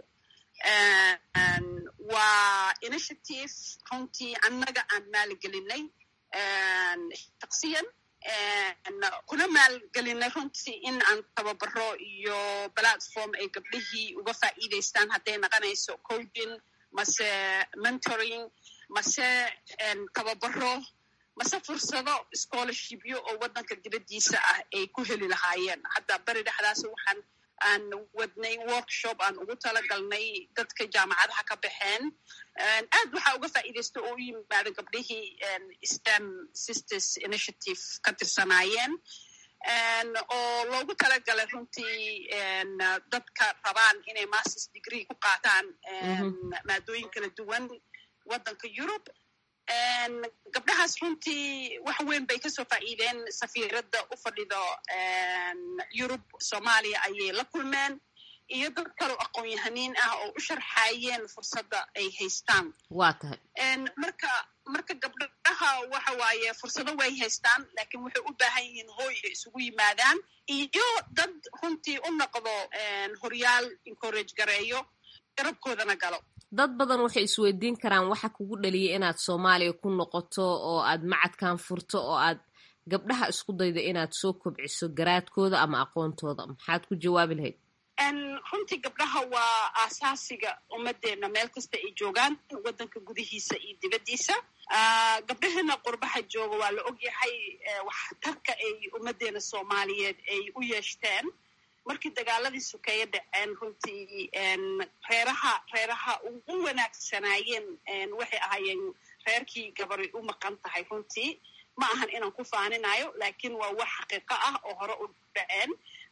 waa initiative runtii annaga aan maalgelinay shaksiyan kuna maalgelinay runtii in aan tababaro iyo platform ay gabdhihii uga faa'iidaystaan hadday naqanayso coaching mase mentoring mase tababaro mase fursado scholarshipyo oo waddanka dibaddiisa ah ay ku heli lahaayeen hadda beri dhexdaas waxaan aan wadnay workshop aan ugu talagalnay dadka jaamacadaha ka baxeen aad waxaa uga faa'iidaysta oo u yimaada gabdhihii stem sisters initiative ka tirsanaayeen oo loogu talagalay runtii dadka rabaan inay masters degree ku qaataan maadooyin kala duwan waddanka europe gabdhahaas runtii wax weyn bay kasoo faa'iideen safiiradda u fadhido yurub soomaaliya ayay la kulmeen iyo dad kaloo aqoon-yahaniin ah oo u sharxaayeen fursadda ay haystaan waa tahay marka marka gabdhaha waxa waaye fursado way haystaan laakiin waxay u baahan yihiin hooy ay isugu yimaadaan iyo dad runtii u noqdo horyaal encourage gareeyo garabkoodana galo dad badan waxay isweydiin karaan waxa kugu dhaliyay inaad soomaaliya ku noqoto oo aad macadkan furto oo aad gabdhaha isku daydo inaad soo kobciso garaadkooda ama aqoontooda maxaad ku jawaabi lahayd runtii gabdhaha waa aasaasiga ummadeenna meel kasta ay joogaan waddanka gudihiisa iyo dibaddiisa gabdhaheena qurbaha jooga waa la ogyahay waxtarka ay ummaddeena soomaaliyeed ay u yeeshteen markii dagaaladii sukeeye dhaceen runtii reeraha reeraha ugu wanaagsanaayeen waxay ahaayeen reerkii gabari u maqan tahay runtii ma ahan inaan ku faaninayo laakiin waa wax xaqiiqo ah oo hore u dhaceen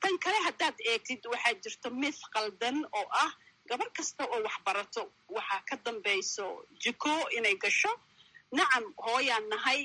tan kale haddaad eegtid waxaa jirto mith qaldan oo ah gabar kasta oo wax barato waxaa ka dambayso jiko inay gasho nacam hooyaan nahay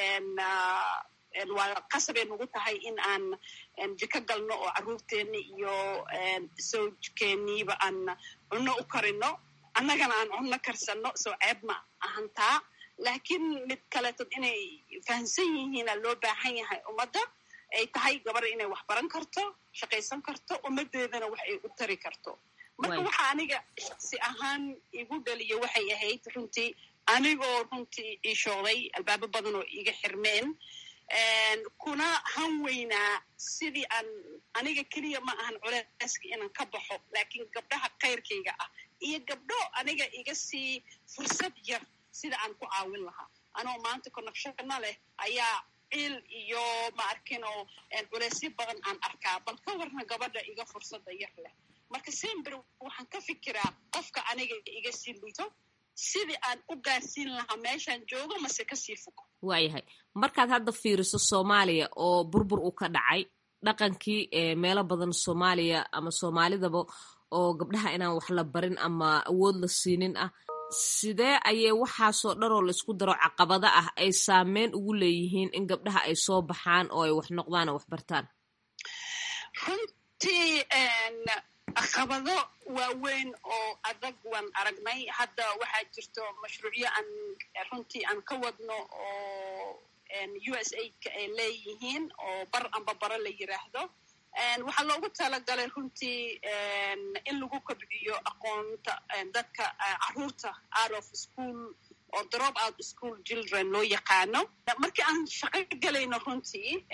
waa qasabay nagu tahay in aan jiko galno oo carruurteenni iyo sawjkeeniiba aan cunno u karino annagana aan cunno karsanno soo ceeb ma ahantaa laakiin mid kaleetod inay fahamsan yihiina loo baahan yahay ummadda ay tahay gabar inay wax baran karto shaqaysan karto ummaddeedana wax ay u tari karto marka waxa aniga shaksi ahaan igu dhaliyo waxay ahayd runtii anigoo runtii ii shooday albaabo badan oo iiga xirmeen kuna han weynaa sidii aan aniga keliya ma ahan culeyska inaan ka baxo laakiin gabdhaha kayrkayga ah iyo gabdho aniga iga sii fursad yar sida aan ku caawin lahaa anoo maanta connectionna leh ayaa ciil iyo ma arkin oo culeysyo badan aan arkaa bal ka warna gabadha iga fursadda yar leh marka sember waxaan ka fikiraa qofka aniga iga sii liito sidii aan u gaarsiin lahaa meeshaan joogo mase kasii fog waayahay markaad hadda fiiriso soomaaliya oo burbur uu ka dhacay dhaqankii meelo badan soomaaliya ama soomaalidaba oo gabdhaha inaan wax la barin ama awood la siinin ah sidee ayay waxaasoo dhanoo laysku daro caqabada ah ay saameyn ugu leeyihiin in gabdhaha ay soo baxaan oo ay wax noqdaan oo wax bartaan runtii caqabado waaweyn oo adag waan aragnay hadda waxaa jirto mashruucyo aan runtii aan ka wadno oo u s aidka ay leeyihiin oo bar amba bara la yiraahdo waxaa loogu talagalay runtii in lagu kobciyo aqoonta dadka caruurta out of school oo drop out school children loo yaqaano markii aan shaqo gelayno runtii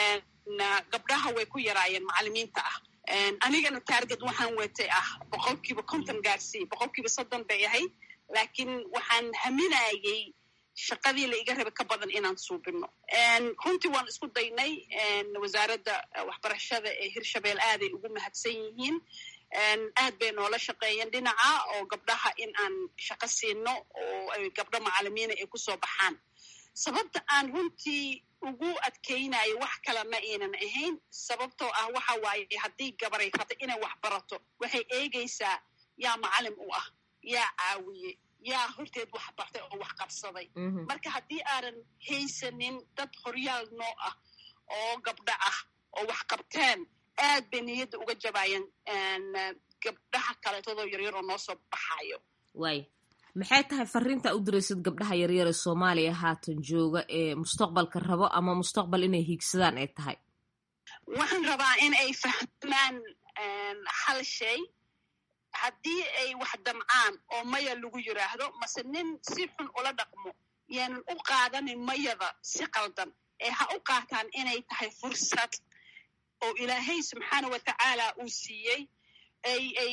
gabdhaha way ku yaraayeen macalimiinta ah anigana taarget waxaan watay ah boqolkiiba konton gaarsii boqolkiiba soddon bay ahayd laakiin waxaan haminayay shaqadii la iga raba ka badan inaan suubino runtii waan isku daynay wasaaradda waxbarashada ee hirshabeel aaday ugu mahadsan yihiin aad bay noola shaqeeyeen dhinaca oo gabdhaha in aan shaqo siino oo ay gabdho macalimiina ay kusoo baxaan sababta aan runtii ugu adkaynayo wax kale ma aynan ahayn sababtoo ah waxa waaye haddii gabaray rabta inay wax barato waxay eegaysaa yaa macalin u ah yaa caawiye yaa horteed wax bartay oo wax qabsaday marka haddii aanan haysanin dad horyaal noo ah oo gabdho ah oo wax qabteen aad bay niyadda uga jabaayeen gabdhaha kaleetadoo yaryar oo noo soo baxayo waay maxay tahay fariinta u diraysid gabdhaha yaryar ee soomaaliya haatan jooga ee mustaqbalka rabo ama mustaqbal inay hiigsadaan ay tahay waxaan rabaa in ay fahmaan hal shay haddii ay wax damcaan oo maya lagu yiraahdo mase nin si xun ula dhaqmo yaanan u qaadanin mayada si qaldan ee ha u qaataan inay tahay fursad oo ilaahay subxaana wa tacaala uu siiyey ay ay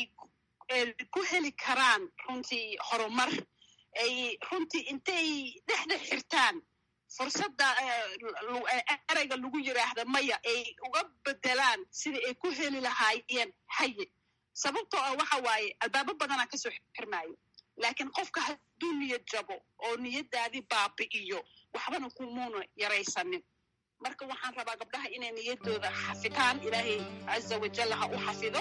ku heli karaan runtii horumar ay runtii intay dhexda xirtaan fursadda ereyga lagu yiraahda maya ay uga bedelaan sidai ay ku heli lahaayeen haye sababtoo ah waxa waaye albaabo badanaa kasoo xirmaayo laakiin qofka hadduu niyad jabo oo niyaddaadii baabi'iyo waxbana kumuuna yaraysanin marka waxaan rabaa gabdhaha inay niyaddooda xafitaan ilaahay caza wajalla ha u xafido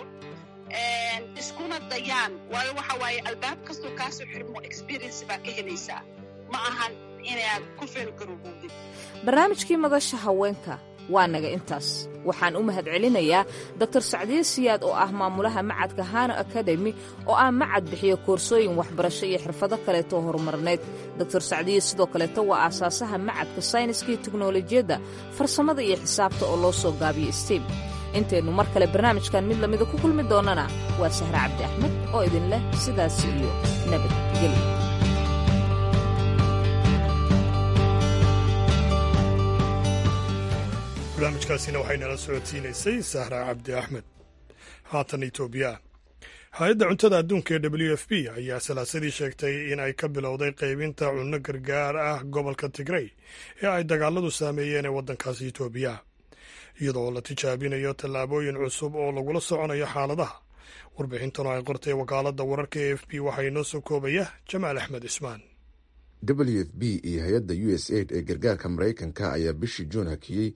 iskuna dayaan waayo waxa waaye albaab kastoo kaasoo xirmo experience baa ka helaysaa ma ahan inaad ku feelgarowowdid barnaamijkii madasha haweenka waa naga intaas waxaan u mahad celinayaa doktor sacdiye siyaad oo ah maamulaha macadka hano akademi oo ah macad bixiyo koorsooyin waxbarasho iyo xirfado kaleetoo horumarneed doktor sacdiye sidoo kaleeto waa aasaasaha macadka sayniska iyo teknolojiyadda farsamada iyo xisaabta oo loo soo gaabiyo stem intaynu mar kale barnaamijkan mid lamida ku kulmi doonnana waa sahre cabdi axmed oo idin leh sidaas iyo nabadgelyo barnaamijkaasina waxaynala socodsiinaysay sahra cabdi axmed haatan etoobiya hay-adda cuntada adduunka ee w f b ayaa salaasadii sheegtay in ay ka bilowday qaybinta cunno gargaar ah gobolka tigrey ee ay dagaaladu saameeyeen ee waddankaasi etoobiya iyadoo la tijaabinayo tallaabooyin cusub oo lagula soconayo xaaladaha warbixintan oo ay qortay wakaaladda wararka e f b waxaa inoo soo koobaya jamaal axmed cismaan w f b iyo hay-adda u s aid ee gargaarka maraykanka ayaa bishii juun hakiyey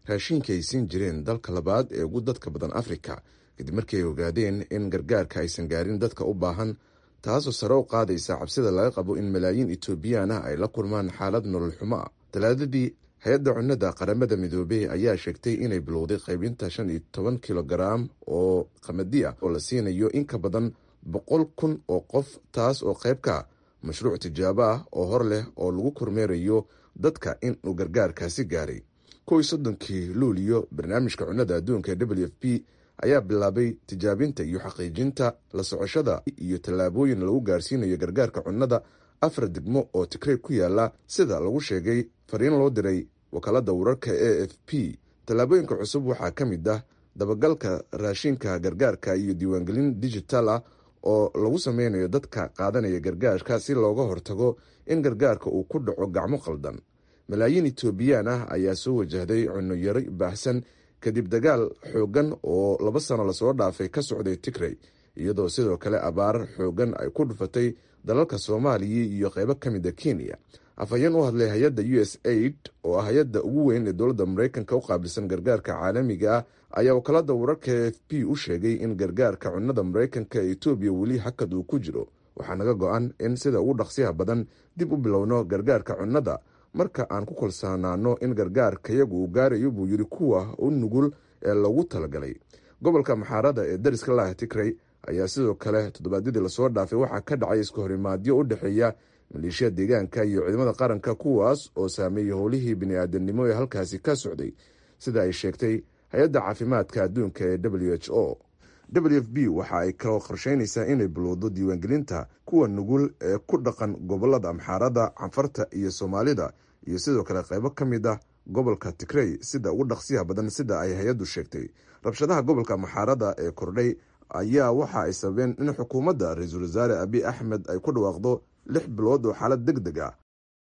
raashiinka ay siin jireen dalka labaad ee ugu dadka badan afrika kadib markii ay ogaadeen in gargaarka aysan gaarin dadka u baahan taasoo sare u qaadaysa cabsida laga qabo in malaayiin etoobiyaan ah ay la kulmaan xaalad nolol xumo ah talaadadii hay-adda cunnada qaramada midoobey ayaa sheegtay inay bilowday qaybinta shan iyo toban kilogaraam oo qamadi ah oo la siinayo in ka badan boqol kun oo qof taas oo qayb ka mashruuc tijaabo ah oo hor leh oo lagu kormeerayo dadka in uu gargaarkaasi gaaray kow iyo soddonkii luuliyo barnaamijka cunnada adduunka ee w f p ayaa bilaabay tijaabinta iyo xaqiijinta la socoshada iyo tallaabooyin lagu gaarsiinayo gargaarka cunnada afar degmo oo tigrey ku yaala sida lagu sheegay fariin loo diray wakaalada wararka a f p tallaabooyinka cusub waxaa ka mid ah dabagalka raashinka gargaarka iyo diiwaangelin digital ah oo lagu sameynayo dadka qaadanaya gargaarka si looga hortago in gargaarka uu ku dhaco gacmo qaldan malaayiin etoobiyaan ah ayaa soo wajahday cunno yari baahsan kadib dagaal xoogan oo laba sano lasoo dhaafay ka socday tigrey iyadoo sidoo kale abaar xoogan ay ku dhufatay dalalka soomaaliya iyo qeybo ka mid a kenya afhayeen u hadlay hay-adda u s aid oo ah hay-adda ugu weyn ee dowladda mareykanka u qaabilsan gargaarka caalamiga ah ayaa wakaalada wararka e f p u sheegay in gargaarka cunnada mareykanka ee etoobiya weli hakad uu ku jiro waxaa naga go-an in sida ugu dhaqsiyaha badan dib u bilowno gargaarka cunnada marka aan ku kalsoonaano in gargaarkayagu uu gaarayo buu yidhi kuwa u nugul ee loogu talagalay gobolka maxaarada ee dariska laah tigrey ayaa sidoo kale toddobaadyadii lasoo dhaafay waxaa ka dhacay isku horimaadyo u dhexeeya maleeshiya deegaanka iyo ciidamada qaranka kuwaas oo saameeyey howlihii bini-aadamnimo ee halkaasi ka socday sida ay sheegtay hay-adda caafimaadka adduunka ee w h o w f b waxa ay kaloo qorsheynaysaa inay bilowdo diiwaangelinta kuwa nugul ee ku dhaqan gobolada amxaarada canfarta iyo soomaalida iyo sidoo kale qaybo ka mid ah gobolka tigrey sida ugu dhaqsiyaha badan sida ay hay-addu sheegtay rabshadaha gobolka amxaarada ee kordhay ayaa waxa ay sababeen in xukuumadda ra-iisul wasaare abiy axmed ay ku dhawaaqdo lix bilood oo xaalad deg deg ah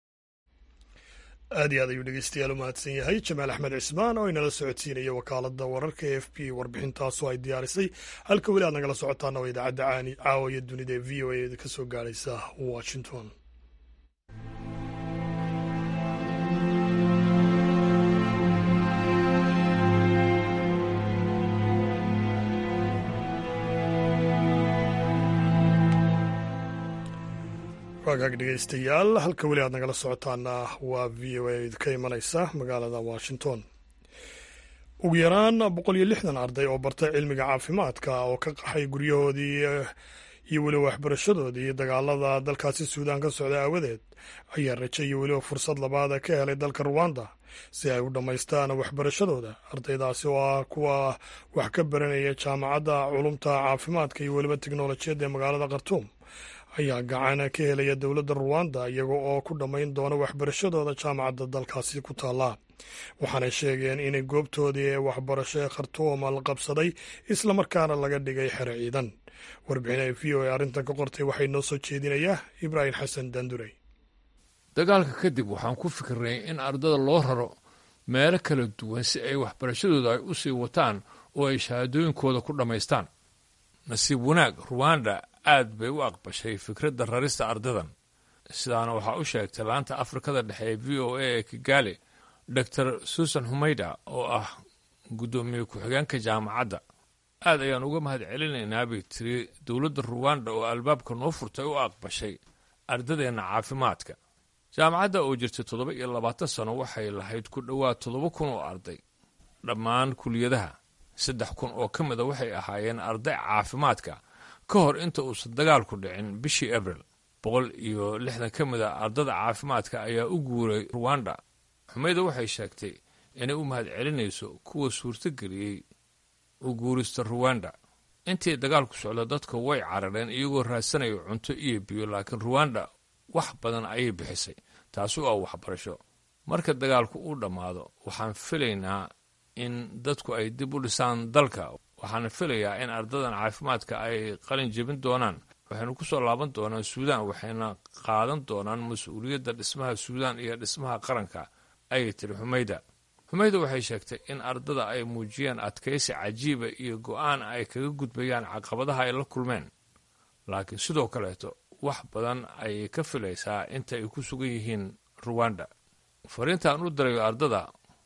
aad iyo aad ayuu dhegeystayaal u mahadsan yahay jamaal axmed cismaan oo inala socodsiinaya wakaalada wararka e f b warbixintaasu ay diyaarisay halka weli aad nagala socotaana waa idaacadda caani caawiya dunida ee v o a ka soo gaaraysa washington waagaag dhegeystayaal halka weli aad nagala socotaana waa v o a ka imanaysa magaalada washington ugu yaraan boqol iyo lixdan arday oo bartay cilmiga caafimaadka oo ka qaxay guryahoodii iyo weliba waxbarashadoodii dagaalada dalkaasi suudaan ka socda aawadeed ayaa raje iyo weliba fursad labaada ka helay dalka ruwanda si ay u dhammaystaan waxbarashadooda ardaydaasi oo ah kuwa wax ka baranaya jaamacadda culumta caafimaadka iyo weliba teknolojiyadda ee magaalada khartuum ayaa gacan ka helaya dowladda ruwanda iyaga oo ku dhammayn doona waxbarashadooda jaamacadda dalkaasi ku taalla waxaanay sheegeen inay goobtoodii ee waxbarasho ee khartuum la qabsaday islamarkaana laga dhigay xero ciidan warbixin ay v o a arrintan ka qortay waxay noo soo jeedinayaa ibraahim xasan dandurey dagaalka kadib waxaan ku fikirnay in ardada loo raro meelo kala duwan si ay waxbarashadooda ay u sii wataan oo ay shahaadooyinkooda ku dhammaystaan nasiib wanaag ruwanda aad bay u aqbashay fikradda rarista ardadan sidaana waxaa u sheegtay laanta afrikada dhexe ee v o a ee kigaali dor susan humayda oo ah guddoomiye ku-xigeenka jaamacadda aad ayaan uga mahad celinaynaa bay tiri dowladda ruwanda oo albaabka noo furtay u aqbashay ardadeenna caafimaadka jaamacadda oo jirtay toddoba iyo labaatan sano waxay lahayd ku dhowaad toddoba kun oo arday dhammaan kuliyadaha saddex kun oo ka mida waxay ahaayeen arday caafimaadka ka hor inta uusan dagaalku dhicin bishii abril boqol iyo lixdan ka mid a ardada caafimaadka ayaa u guuray ruwanda xumayda waxay sheegtay inay u mahad celinayso kuwa suurtogeliyey u guurista ruwanda intii dagaalku socda dadka way carareen iyagoo raadsanaya cunto iyo biyo laakiin ruwanda wax badan ayay bixisay taasi oo ah waxbarasho marka dagaalku uu dhammaado waxaan filaynaa in dadku ay dib u dhisaan dalka waxaana filayaa in ardadan caafimaadka ay qalin jebin doonaan waxaynu ku soo laaban doonaan suudaan waxayna qaadan doonaan mas-uuliyadda dhismaha suudaan iyo dhismaha qaranka ayay tiri xumayda xumayda waxay sheegtay in ardada ay muujiyeen adkaysi cajiiba iyo go-aan ay kaga gudbayaan caqabadaha ay la kulmeen laakiin sidoo kaleeto wax badan ayay ka filaysaa inta ay ku sugan yihiin ruwanda fariintaan u dirayo ardada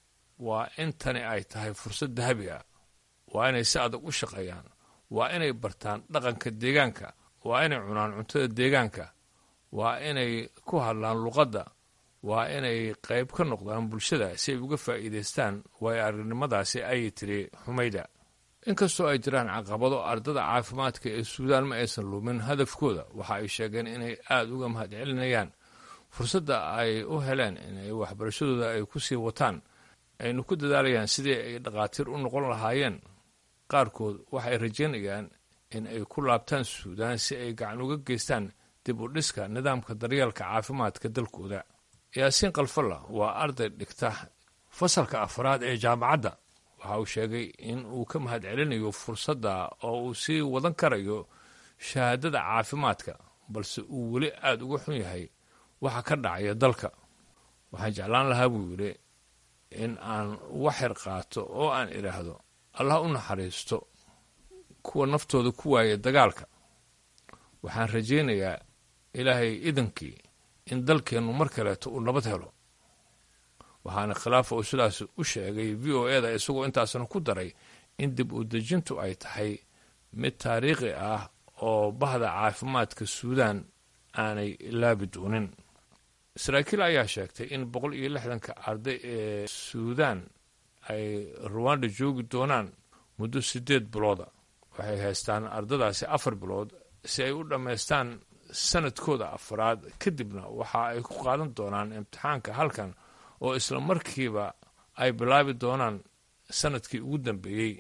waa in tani ay tahay fursad dahabi ah waa inay si adag u shaqeeyaan waa inay bartaan dhaqanka deegaanka waa inay cunaan cuntada deegaanka waa inay ku hadlaan luqadda waa inay qayb ka noqdaan bulshada si ay uga faa'iidaystaan waayo aragnimadaasi ayay tiri xumayda inkastoo ay jiraan caqabado ardada caafimaadka ee suudaan ma aysan lumin hadafkooda waxa ay sheegeen inay aada uga mahadcelinayaan fursadda ay u heleen inay waxbarashadooda ay ku sii wataan aynu ku dadaalayaan sidii ay dhakhaatiir u noqon lahaayeen qaarkood waxay rajaynayaan in ay ku laabtaan suudaan si ay gacan uga geystaan dib u dhiska nidaamka daryeelka caafimaadka dalkooda yaasiin kalfalla waa arday dhigta fasalka afraad ee jaamacadda waxa uu sheegay in uu ka mahad celinayo fursadda oo uu sii wadan karayo shahaadada caafimaadka balse uu weli aada uga xun yahay waxa ka dhacaya dalka waxaan jeclaan lahaa buu yidhi in aan waxyar qaato oo aan idhaahdo allah u naxariisto kuwa naftooda ku waaya dagaalka waxaan rajaynayaa ilaahay idankii in dalkeennu mar kaleeto uu nabad helo waxaana khilaafa uu sidaas u sheegay v o eda isagoo intaasna ku daray in dib u dejintu ay tahay mid taariikhi ah oo bahda caafimaadka suudaan aanay ilaabi doonin saraakiil ayaa sheegtay in boqol iyo lixdanka arday ee suudaan ay ruwanda joogi doonaan muddo siddeed bilooda waxay haystaan ardadaasi afar bilood si ay u dhammaystaan sanadkooda afraad kadibna waxa ay ku qaadan doonaan imtixaanka halkan oo isla markiiba ay bilaabi doonaan sanadkii ugu dambeeyey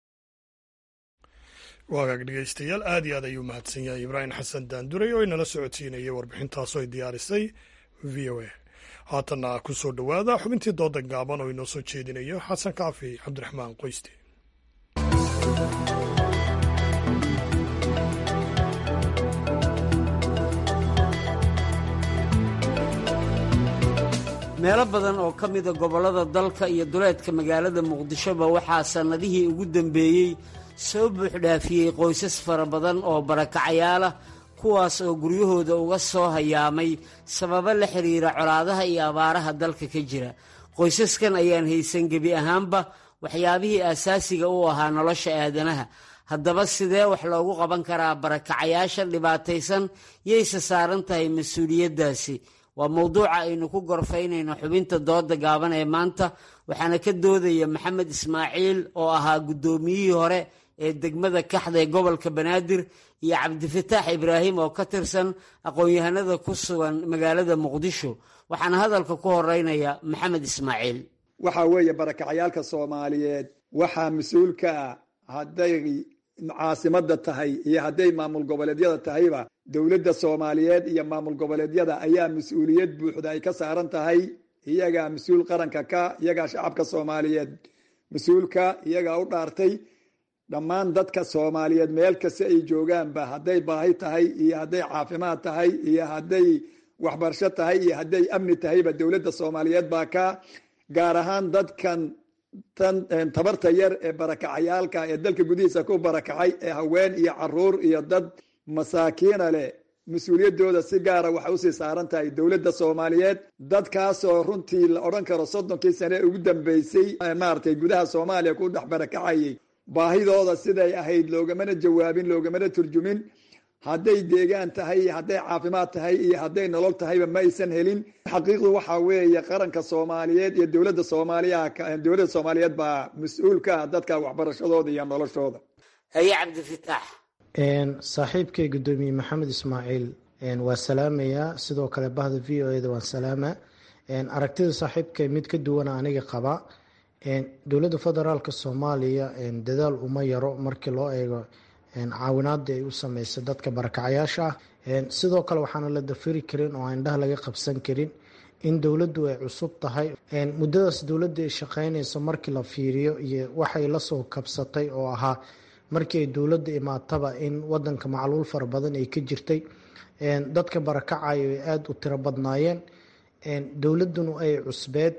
waagaag dhegeystayaal aad iyo aad ayuu mahadsan yahay ibraahim xasan daanduray oo inala socodsiinayay warbixintaasoo ay diyaarisay v o a haatanna ku soo dhowaada xubintii dooda gaaban oo inoo soo jeedinayo xasan kaafi cabdiraxmaan qoyste meelo badan oo ka mida gobollada dalka iyo duleedka magaalada muqdishoba waxaa sannadihii ugu dambeeyey soo buuxdhaafiyey qoysas fara badan oo barakacayaal ah kuwaas oo guryahooda uga soo hayaamay sababo la xidhiira colaadaha iyo abaaraha dalka ka jira qoysaskan ayaan haysan gebi ahaanba waxyaabihii aasaasiga u ahaa nolosha aadanaha haddaba sidee wax loogu qaban karaa barakacayaashan dhibaataysan yayse saaran tahay mas-uuliyaddaasi waa mowduuca aynu ku gorfaynayno xubinta dooda gaaban ee maanta waxaana ka doodaya maxamed ismaaciil oo ahaa guddoomiyihii hore ee degmada kaxda ee gobolka banaadir iyo cabdifataax ibraahim oo ka tirsan aqoon-yahanada ku sugan magaalada muqdisho waxaana hadalka ku horeynaya maxamed ismaaciil waxaa weeye barakacayaalka soomaaliyeed waxaa mas-uulka ah hadday caasimada tahay iyo hadday maamul goboleedyada tahayba dowladda soomaaliyeed iyo maamul goboleedyada ayaa mas-uuliyad buuxda ay ka saaran tahay iyagaa mas-uul qaranka ka iyagaa shacabka soomaaliyeed mas-uulka iyagaa u dhaartay dhammaan dadka soomaaliyeed meel kasta ay joogaanba hadday baahi tahay iyo hadday caafimaad tahay iyo hadday waxbarasho tahay iyo hadday amni tahayba dowladda soomaaliyeed baa ka gaar ahaan dadkan tan tabarta yar ee barakacayaalka ee dalka gudihiisa ku barakacay ee haween iyo caruur iyo dad masaakiina leh mas-uuliyaddooda si gaara waxay usii saaran tahay dowladda soomaaliyeed dadkaasoo runtii la odhan karo soddonkii sane ugu dambeysay maaragtay gudaha soomaaliya ku dhex barakacayay baahidooda siday ahayd loogamana jawaabin loogamana turjumin hadday deegaan tahay iyo hadday caafimaad tahay iyo hadday nolol tahayba ma aysan helin xaqiiqdu waxaa weeye qaranka soomaaliyeed iyo dowladda soomaaliya dowladda soomaaliyeed baa mas-uul ka ah dadka waxbarashadooda iyo noloshooda haye cabdifitaax saaxiibkay guddoomiye maxamed ismaaciil waa salaamayaa sidoo kale bahda v o eda waan salaamaa aragtida saaxiibkay mid ka duwana aniga qaba dowladda federaalk soomaaliya dadaal uma yaro markii loo eego caawinaada ay u sameysay dadka barakacayaasha ah sidoo kale waxaana la dafiri karin oo aan indhaha laga qabsan karin in dowladdu ay cusub tahay muddadaas dowladda ay shaqeynayso markii la fiiriyo iyo waxay lasoo kabsatay oo ahaa markii ay dowladda imaataba in wadanka macluul fara badan ay ka jirtay dadka barakacayo ay aada u tiro badnaayeen dowladduna ay cusbeed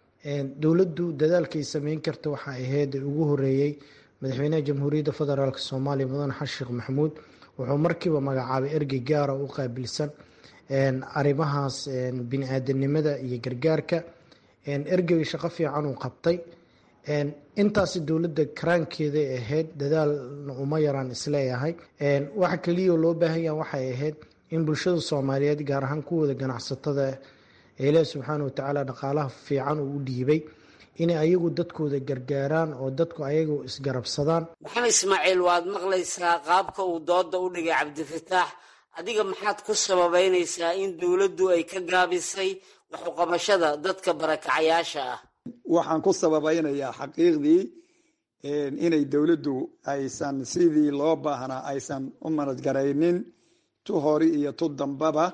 dowladdu dadaalkay sameyn karta waxa ahayd ugu horeeyey madaxweynaha jamhuuriyadda federaalk soomaaliya mudane xasan sheekh maxamuud wuxuu markiiba magacaabay ergey gaara u qaabilsan arrimahaas bini-aadanimada iyo gargaarka ergeyga shaqo fiican uu qabtay intaasi dowladda karaankeeday ahayd dadaalna uma yaraan isleeyahay waxa keliya loo baahan yaha waxay ahayd in bulshada soomaaliyeed gaar ahaan kuwooda ganacsatada ee ilaahi subxaana watacaala dhaqaalaha fiican uu u dhiibay inay ayagu dadkooda gargaaraan oo dadku ayagu isgarabsadaan maxamed ismaaciil waad maqlaysaa qaabka uu dooda u dhigay cabdifataax adiga maxaad ku sababeynaysaa in dowladdu ay ka gaabisay waxuqabashada dadka barakacayaasha ah waxaan ku sababaynayaa xaqiiqdii inay dowladdu aysan sidii loo baahnaa aysan u manadgaraynin tu hori iyo tu dambaba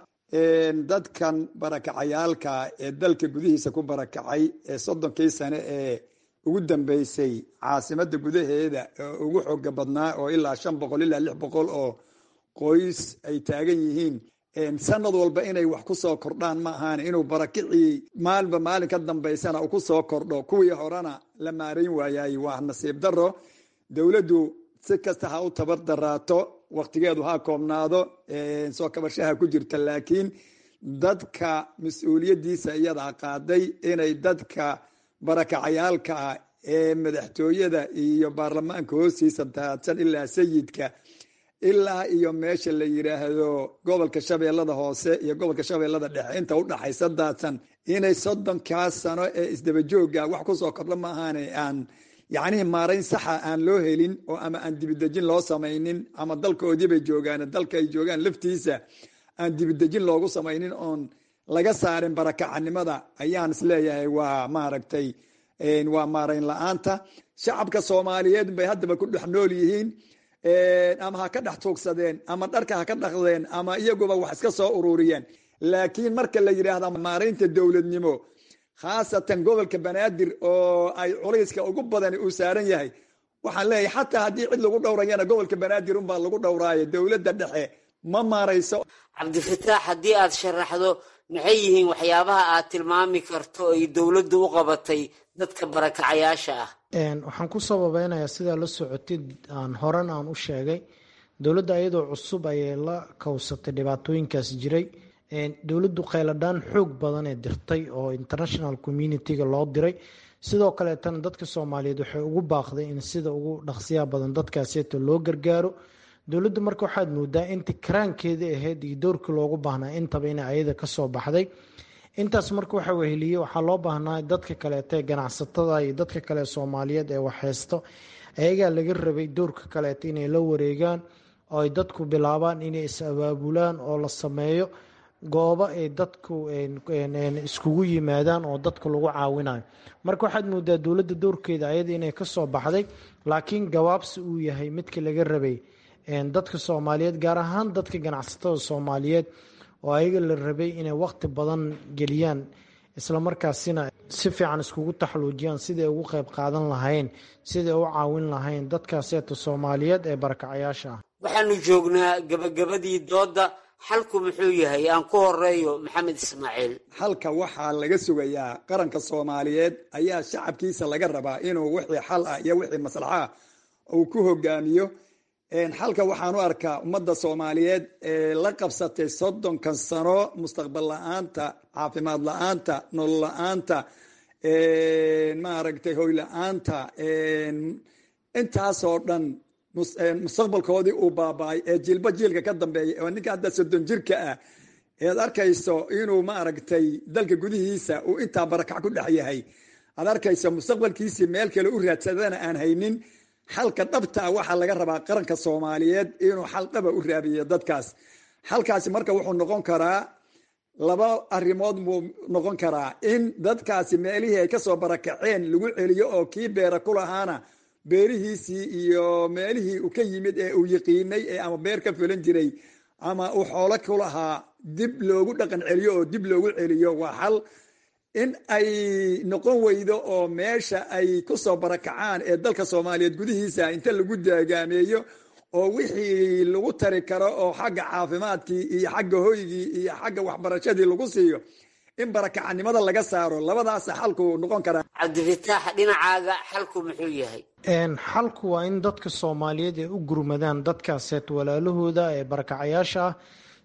dadkan barakacayaalka ee dalka gudihiisa ku barakacay ee soddonkii sane ee ugu dambeysay caasimada gudaheeda oo ugu xooga badnaa oo ilaa shan boqol ilaa lix boqol oo qoys ay taagan yihiin sanad walba inay wax ku soo kordhaan ma ahaan inuu barakicii maalinba maalin ka dambaysana uu ku soo kordho kuwii horena la maarayn waayay waa nasiib daro dowladdu si kasta ha u tabar daraato waktigeedu ha koobnaado soo kabashaha ku jirta laakiin dadka mas-uuliyadiisa iyadaa qaaday inay dadka barakacayaalka ah ee madaxtooyada iyo baarlamaanka hoostiisa daadsan ilaa sayidka ilaa iyo meesha la yiraahdo gobolka shabeellada hoose iyo gobolka shabeellada dhexe inta udhaxaysa daadsan inay soddonkaas sano ee isdabajooga wax kusoo kordho maahaane aan yacnihii maarayn saxa aan loo helin oo ama aan dibidejin loo samaynin ama dalkoodiibay joogaan dalka ay joogaan laftiisa aan dibidejin loogu samaynin oon laga saarin barakacanimada ayaan isleeyahay waa maaragtay waa maarayn la-aanta shacabka soomaaliyeed bay haddaba ku dhex nool yihiin ama ha ka dhex tuugsadeen ama dharka ha ka dhaqdeen ama iyaguba wax iska soo ururiyeen laakiin marka la yidhaahda maaraynta dowladnimo khaasatan gobolka banaadir oo ay culayska ugu badani uu saaran yahay waxaan leeyahay xataa haddii cid lagu dhowrayana gobolka banaadir unbaa lagu dhowraayo dowladda dhexe ma maarayso cabdifataax haddii aad sharaxdo maxay yihiin waxyaabaha aad tilmaami karto ay dowladdu u qabatay dadka barakacayaasha ah waxaan ku sababeynayaa sidaa la socotid aan horan aan u sheegay dowladda iyadoo cusub ayay la kowsatay dhibaatooyinkaas jiray dowladdu kheyladhaan xoog badan ee dirtay oo international communitiga loo diray sidoo kaleetana dadka soomaaliyeed waxay ugu baaqday in sida ugu dhaqsiyaha badan dadkaaseeto loo gargaaro dowladdu marka waxaad moodaa inta karaankeedii ahayd iyo doorkii loogu baahnaa intaba ina ayada kasoo baxday intaas marka waxa weheliye waxaa loo baahnaa dadka kaleeto ee ganacsatada iyo dadka kale soomaaliyeed ee waxheysto ayagaa laga rabay doorka kaleeto inay la wareegaan oo ay dadku bilaabaan inay is abaabulaan oo la sameeyo goobo ay dadku iskugu yimaadaan oo dadka lagu caawinayo marka waxaad moodaa dowladda doorkeeda ayada inay kasoo baxday laakiin gabaabsi uu yahay midka laga rabay dadka soomaaliyeed gaar ahaan dadka ganacsatada soomaaliyeed oo ayaga la rabay inay waqti badan geliyaan islamarkaasina si fiican iskugu taxluujiyaan siday ugu qeyb qaadan lahayn siday u caawin lahayn dadkaaseeta soomaaliyeed ee barakacayaasha ah waxaanu joognaa gabagabadii dooda xalku muxuu yahay aan ku horeeyo maxamed ismaaciil xalka waxaa laga sugayaa qaranka soomaaliyeed ayaa shacabkiisa laga rabaa inuu wixii xal ah iyo wixii maslaxa ah uu ku hogaamiyo xalka waxaan u arkaa ummadda soomaaliyeed ee la qabsatay soddonkan sano mustaqbal la-aanta caafimaad la-aanta nolol la-aanta maaragtay hoy la-aanta intaasoo dhan mustaqbalkoodii uu baaba-ay ee jiilba jiilka ka dambeeya oo ninka hadda soddon jirka ah ead arkayso inuu maaragtay dalka gudihiisa uu intaa barakac ku dhex yahay aad arkayso mustaqbalkiisii meel kale u raadsadana aan haynin xalka dhabtaa waxaa laga rabaa qaranka soomaaliyeed inuu xal dhaba u raabiyo dadkaas xalkaasi marka wuxuu noqon karaa laba arrimood buu noqon karaa in dadkaasi meelihii ay kasoo barakaceen lagu celiyo oo kii beera ku lahaana beerihiisii iyo meelihii uu ka yimid ee uu yiqiinay ee ama beer ka fulan jiray ama uu xoolo ku lahaa dib loogu dhaqan celiyo oo dib loogu celiyo waa xal in ay noqon weydo oo meesha ay kusoo barakacaan ee dalka soomaaliyeed gudihiisa inta lagu daagaameeyo oo wixii lagu tari karo oo xagga caafimaadkii iyo xagga hoygii iyo xagga waxbarashadii lagu siiyo in barakacanimada laga saaro labadaasa xalku noqon karaa cabdifataax dhinacaaga xalku muxuu yahay xalku waa in dadka soomaaliyeed ay u gurmadaan dadkaaseet walaalahooda ee barakacayaasha ah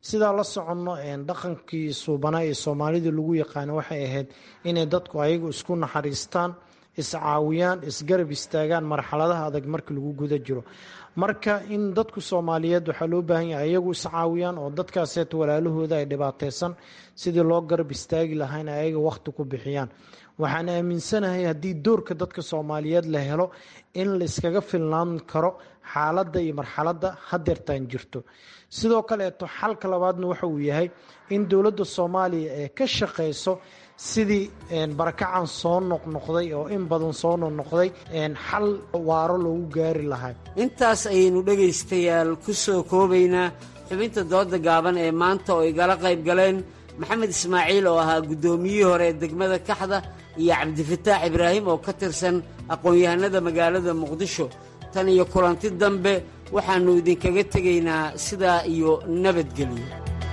sidaa la soconno dhaqankii suubanaa ee soomaalida lagu yaqaano waxay ahayd inay dadku ayagu isku naxariistaan iscaawiyaan isgarab istaagaan marxaladaha adag marka lagu guda jiro marka in dadku soomaaliyeed waxaa loo baahan yahay ayagu iscaawiyaan oo dadkaaseet walaalahooda ay dhibaateysan sidii loo garab istaagi lahaa in ayaga wakhti ku bixiyaan waxaan aaminsanahay haddii doorka dadka soomaaliyeed la helo in la iskaga filnaan karo xaaladda iyo marxaladda hadeertaan jirto sidoo kaleeto xalka labaadna waxa uu yahay in dowladda soomaaliya ee ka shaqeyso sidii barakacan soo noqnoqday oo in badan soo noqnoqday xal waaro loogu gaari lahaa intaas ayaynu dhegaystayaal ku soo koobaynaa xubinta dooda gaaban ee maanta oo igala qayb galeen maxamed ismaaciil oo ahaa guddoomiyihii hore ee degmada kaxda iyo cabdifataax ibraahim oo ka tirsan aqoon-yahanada magaalada muqdisho tan iyo kulanti dambe waxaannu idinkaga tegaynaa sidaa iyo nabadgelyo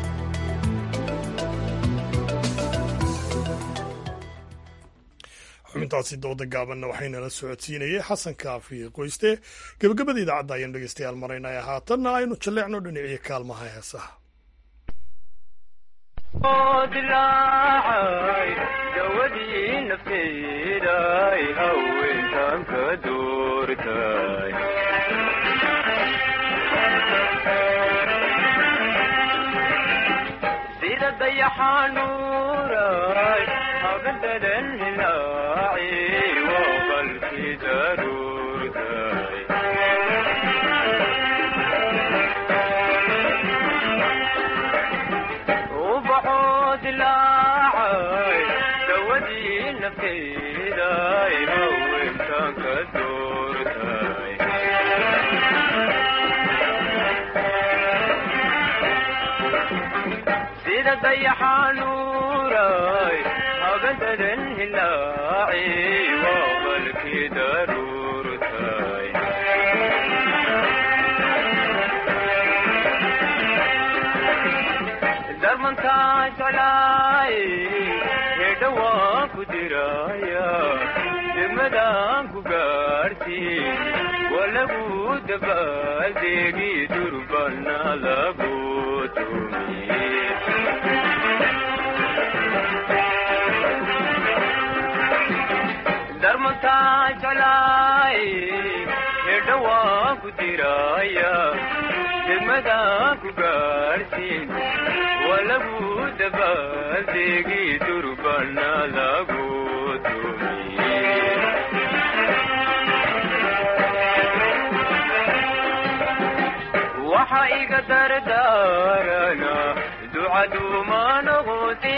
xubintaasi dooda gaabanna waxaynala socodsiinayay xasan kaafi qoyste gebagabada idaacadda ayaan dhegeystayaal maraynaya haatanna aynu jalleecno dhiniciyo kaalmaha heesaha dilaacay dawadii nafteeday haweentan ka doortay sida dayaxanuuray habadadan hilaaci waa qalkii daruurtay dilaacay dawadii nafteeday haweentan ka doortay sida dayaxanuuray habadadan hilaaci waa qalkii daruurtay darmantaa jeclaay hedhawaan ku diraya degmadaan ku gaartiin waa lagu dabaaldeegi durbana lagu tumiye darmantaa jeclaay hedhawaan ku diraya degmadaan ku gaartiin waa lagu dabaaldeegi durbana lagu tumiye waxa iga dardaarana ducaduuma noqote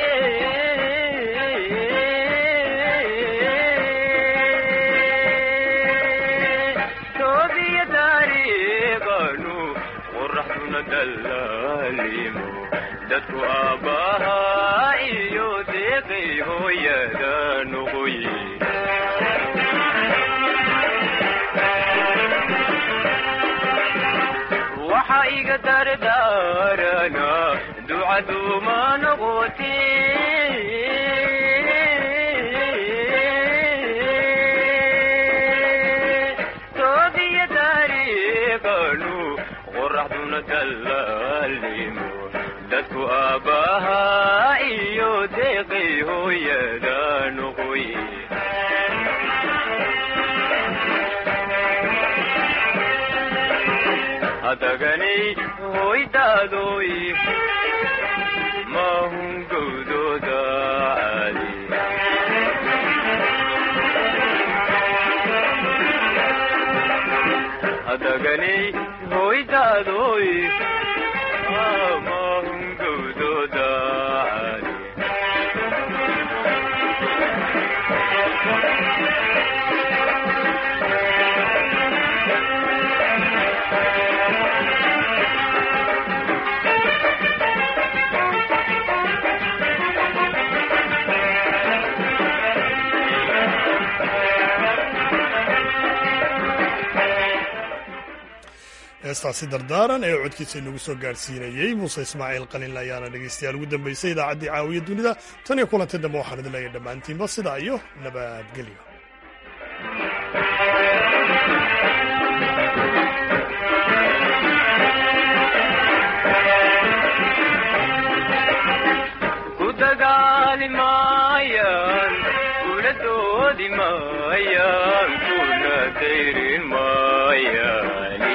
toobiya taariiqanu qoraxduna dallaalimo dadku aabbahaa iyo deeqay hooyada noqoye waxa iga dardaarana ducaduuma noqote toobiya taariiqanu qoraxduna dallaalimo dadku aabbahaa iyo deeqay hooyada noqoye hadaganay hoydaadoy mahun gowdooda caali hadaganay hoydaadoy mahun gowdooda caali heestaasi dardaaran ee codkiisa inagu soo gaadhsiinayey muuse ismaaciil qalinle ayaana dhegaystayaal ugu dambaysay idaacaddii caawiya dunida tan iyo kulanti dambe waxaan idin leeyahay dhammaantiinba sidaa iyo nabadgelyo dagaali maayaan kula doodi maayaan kuna dayrin maayaani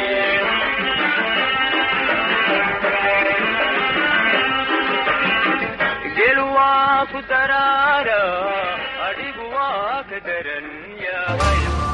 gel waa ku daraara adhigu waa ka daran yahay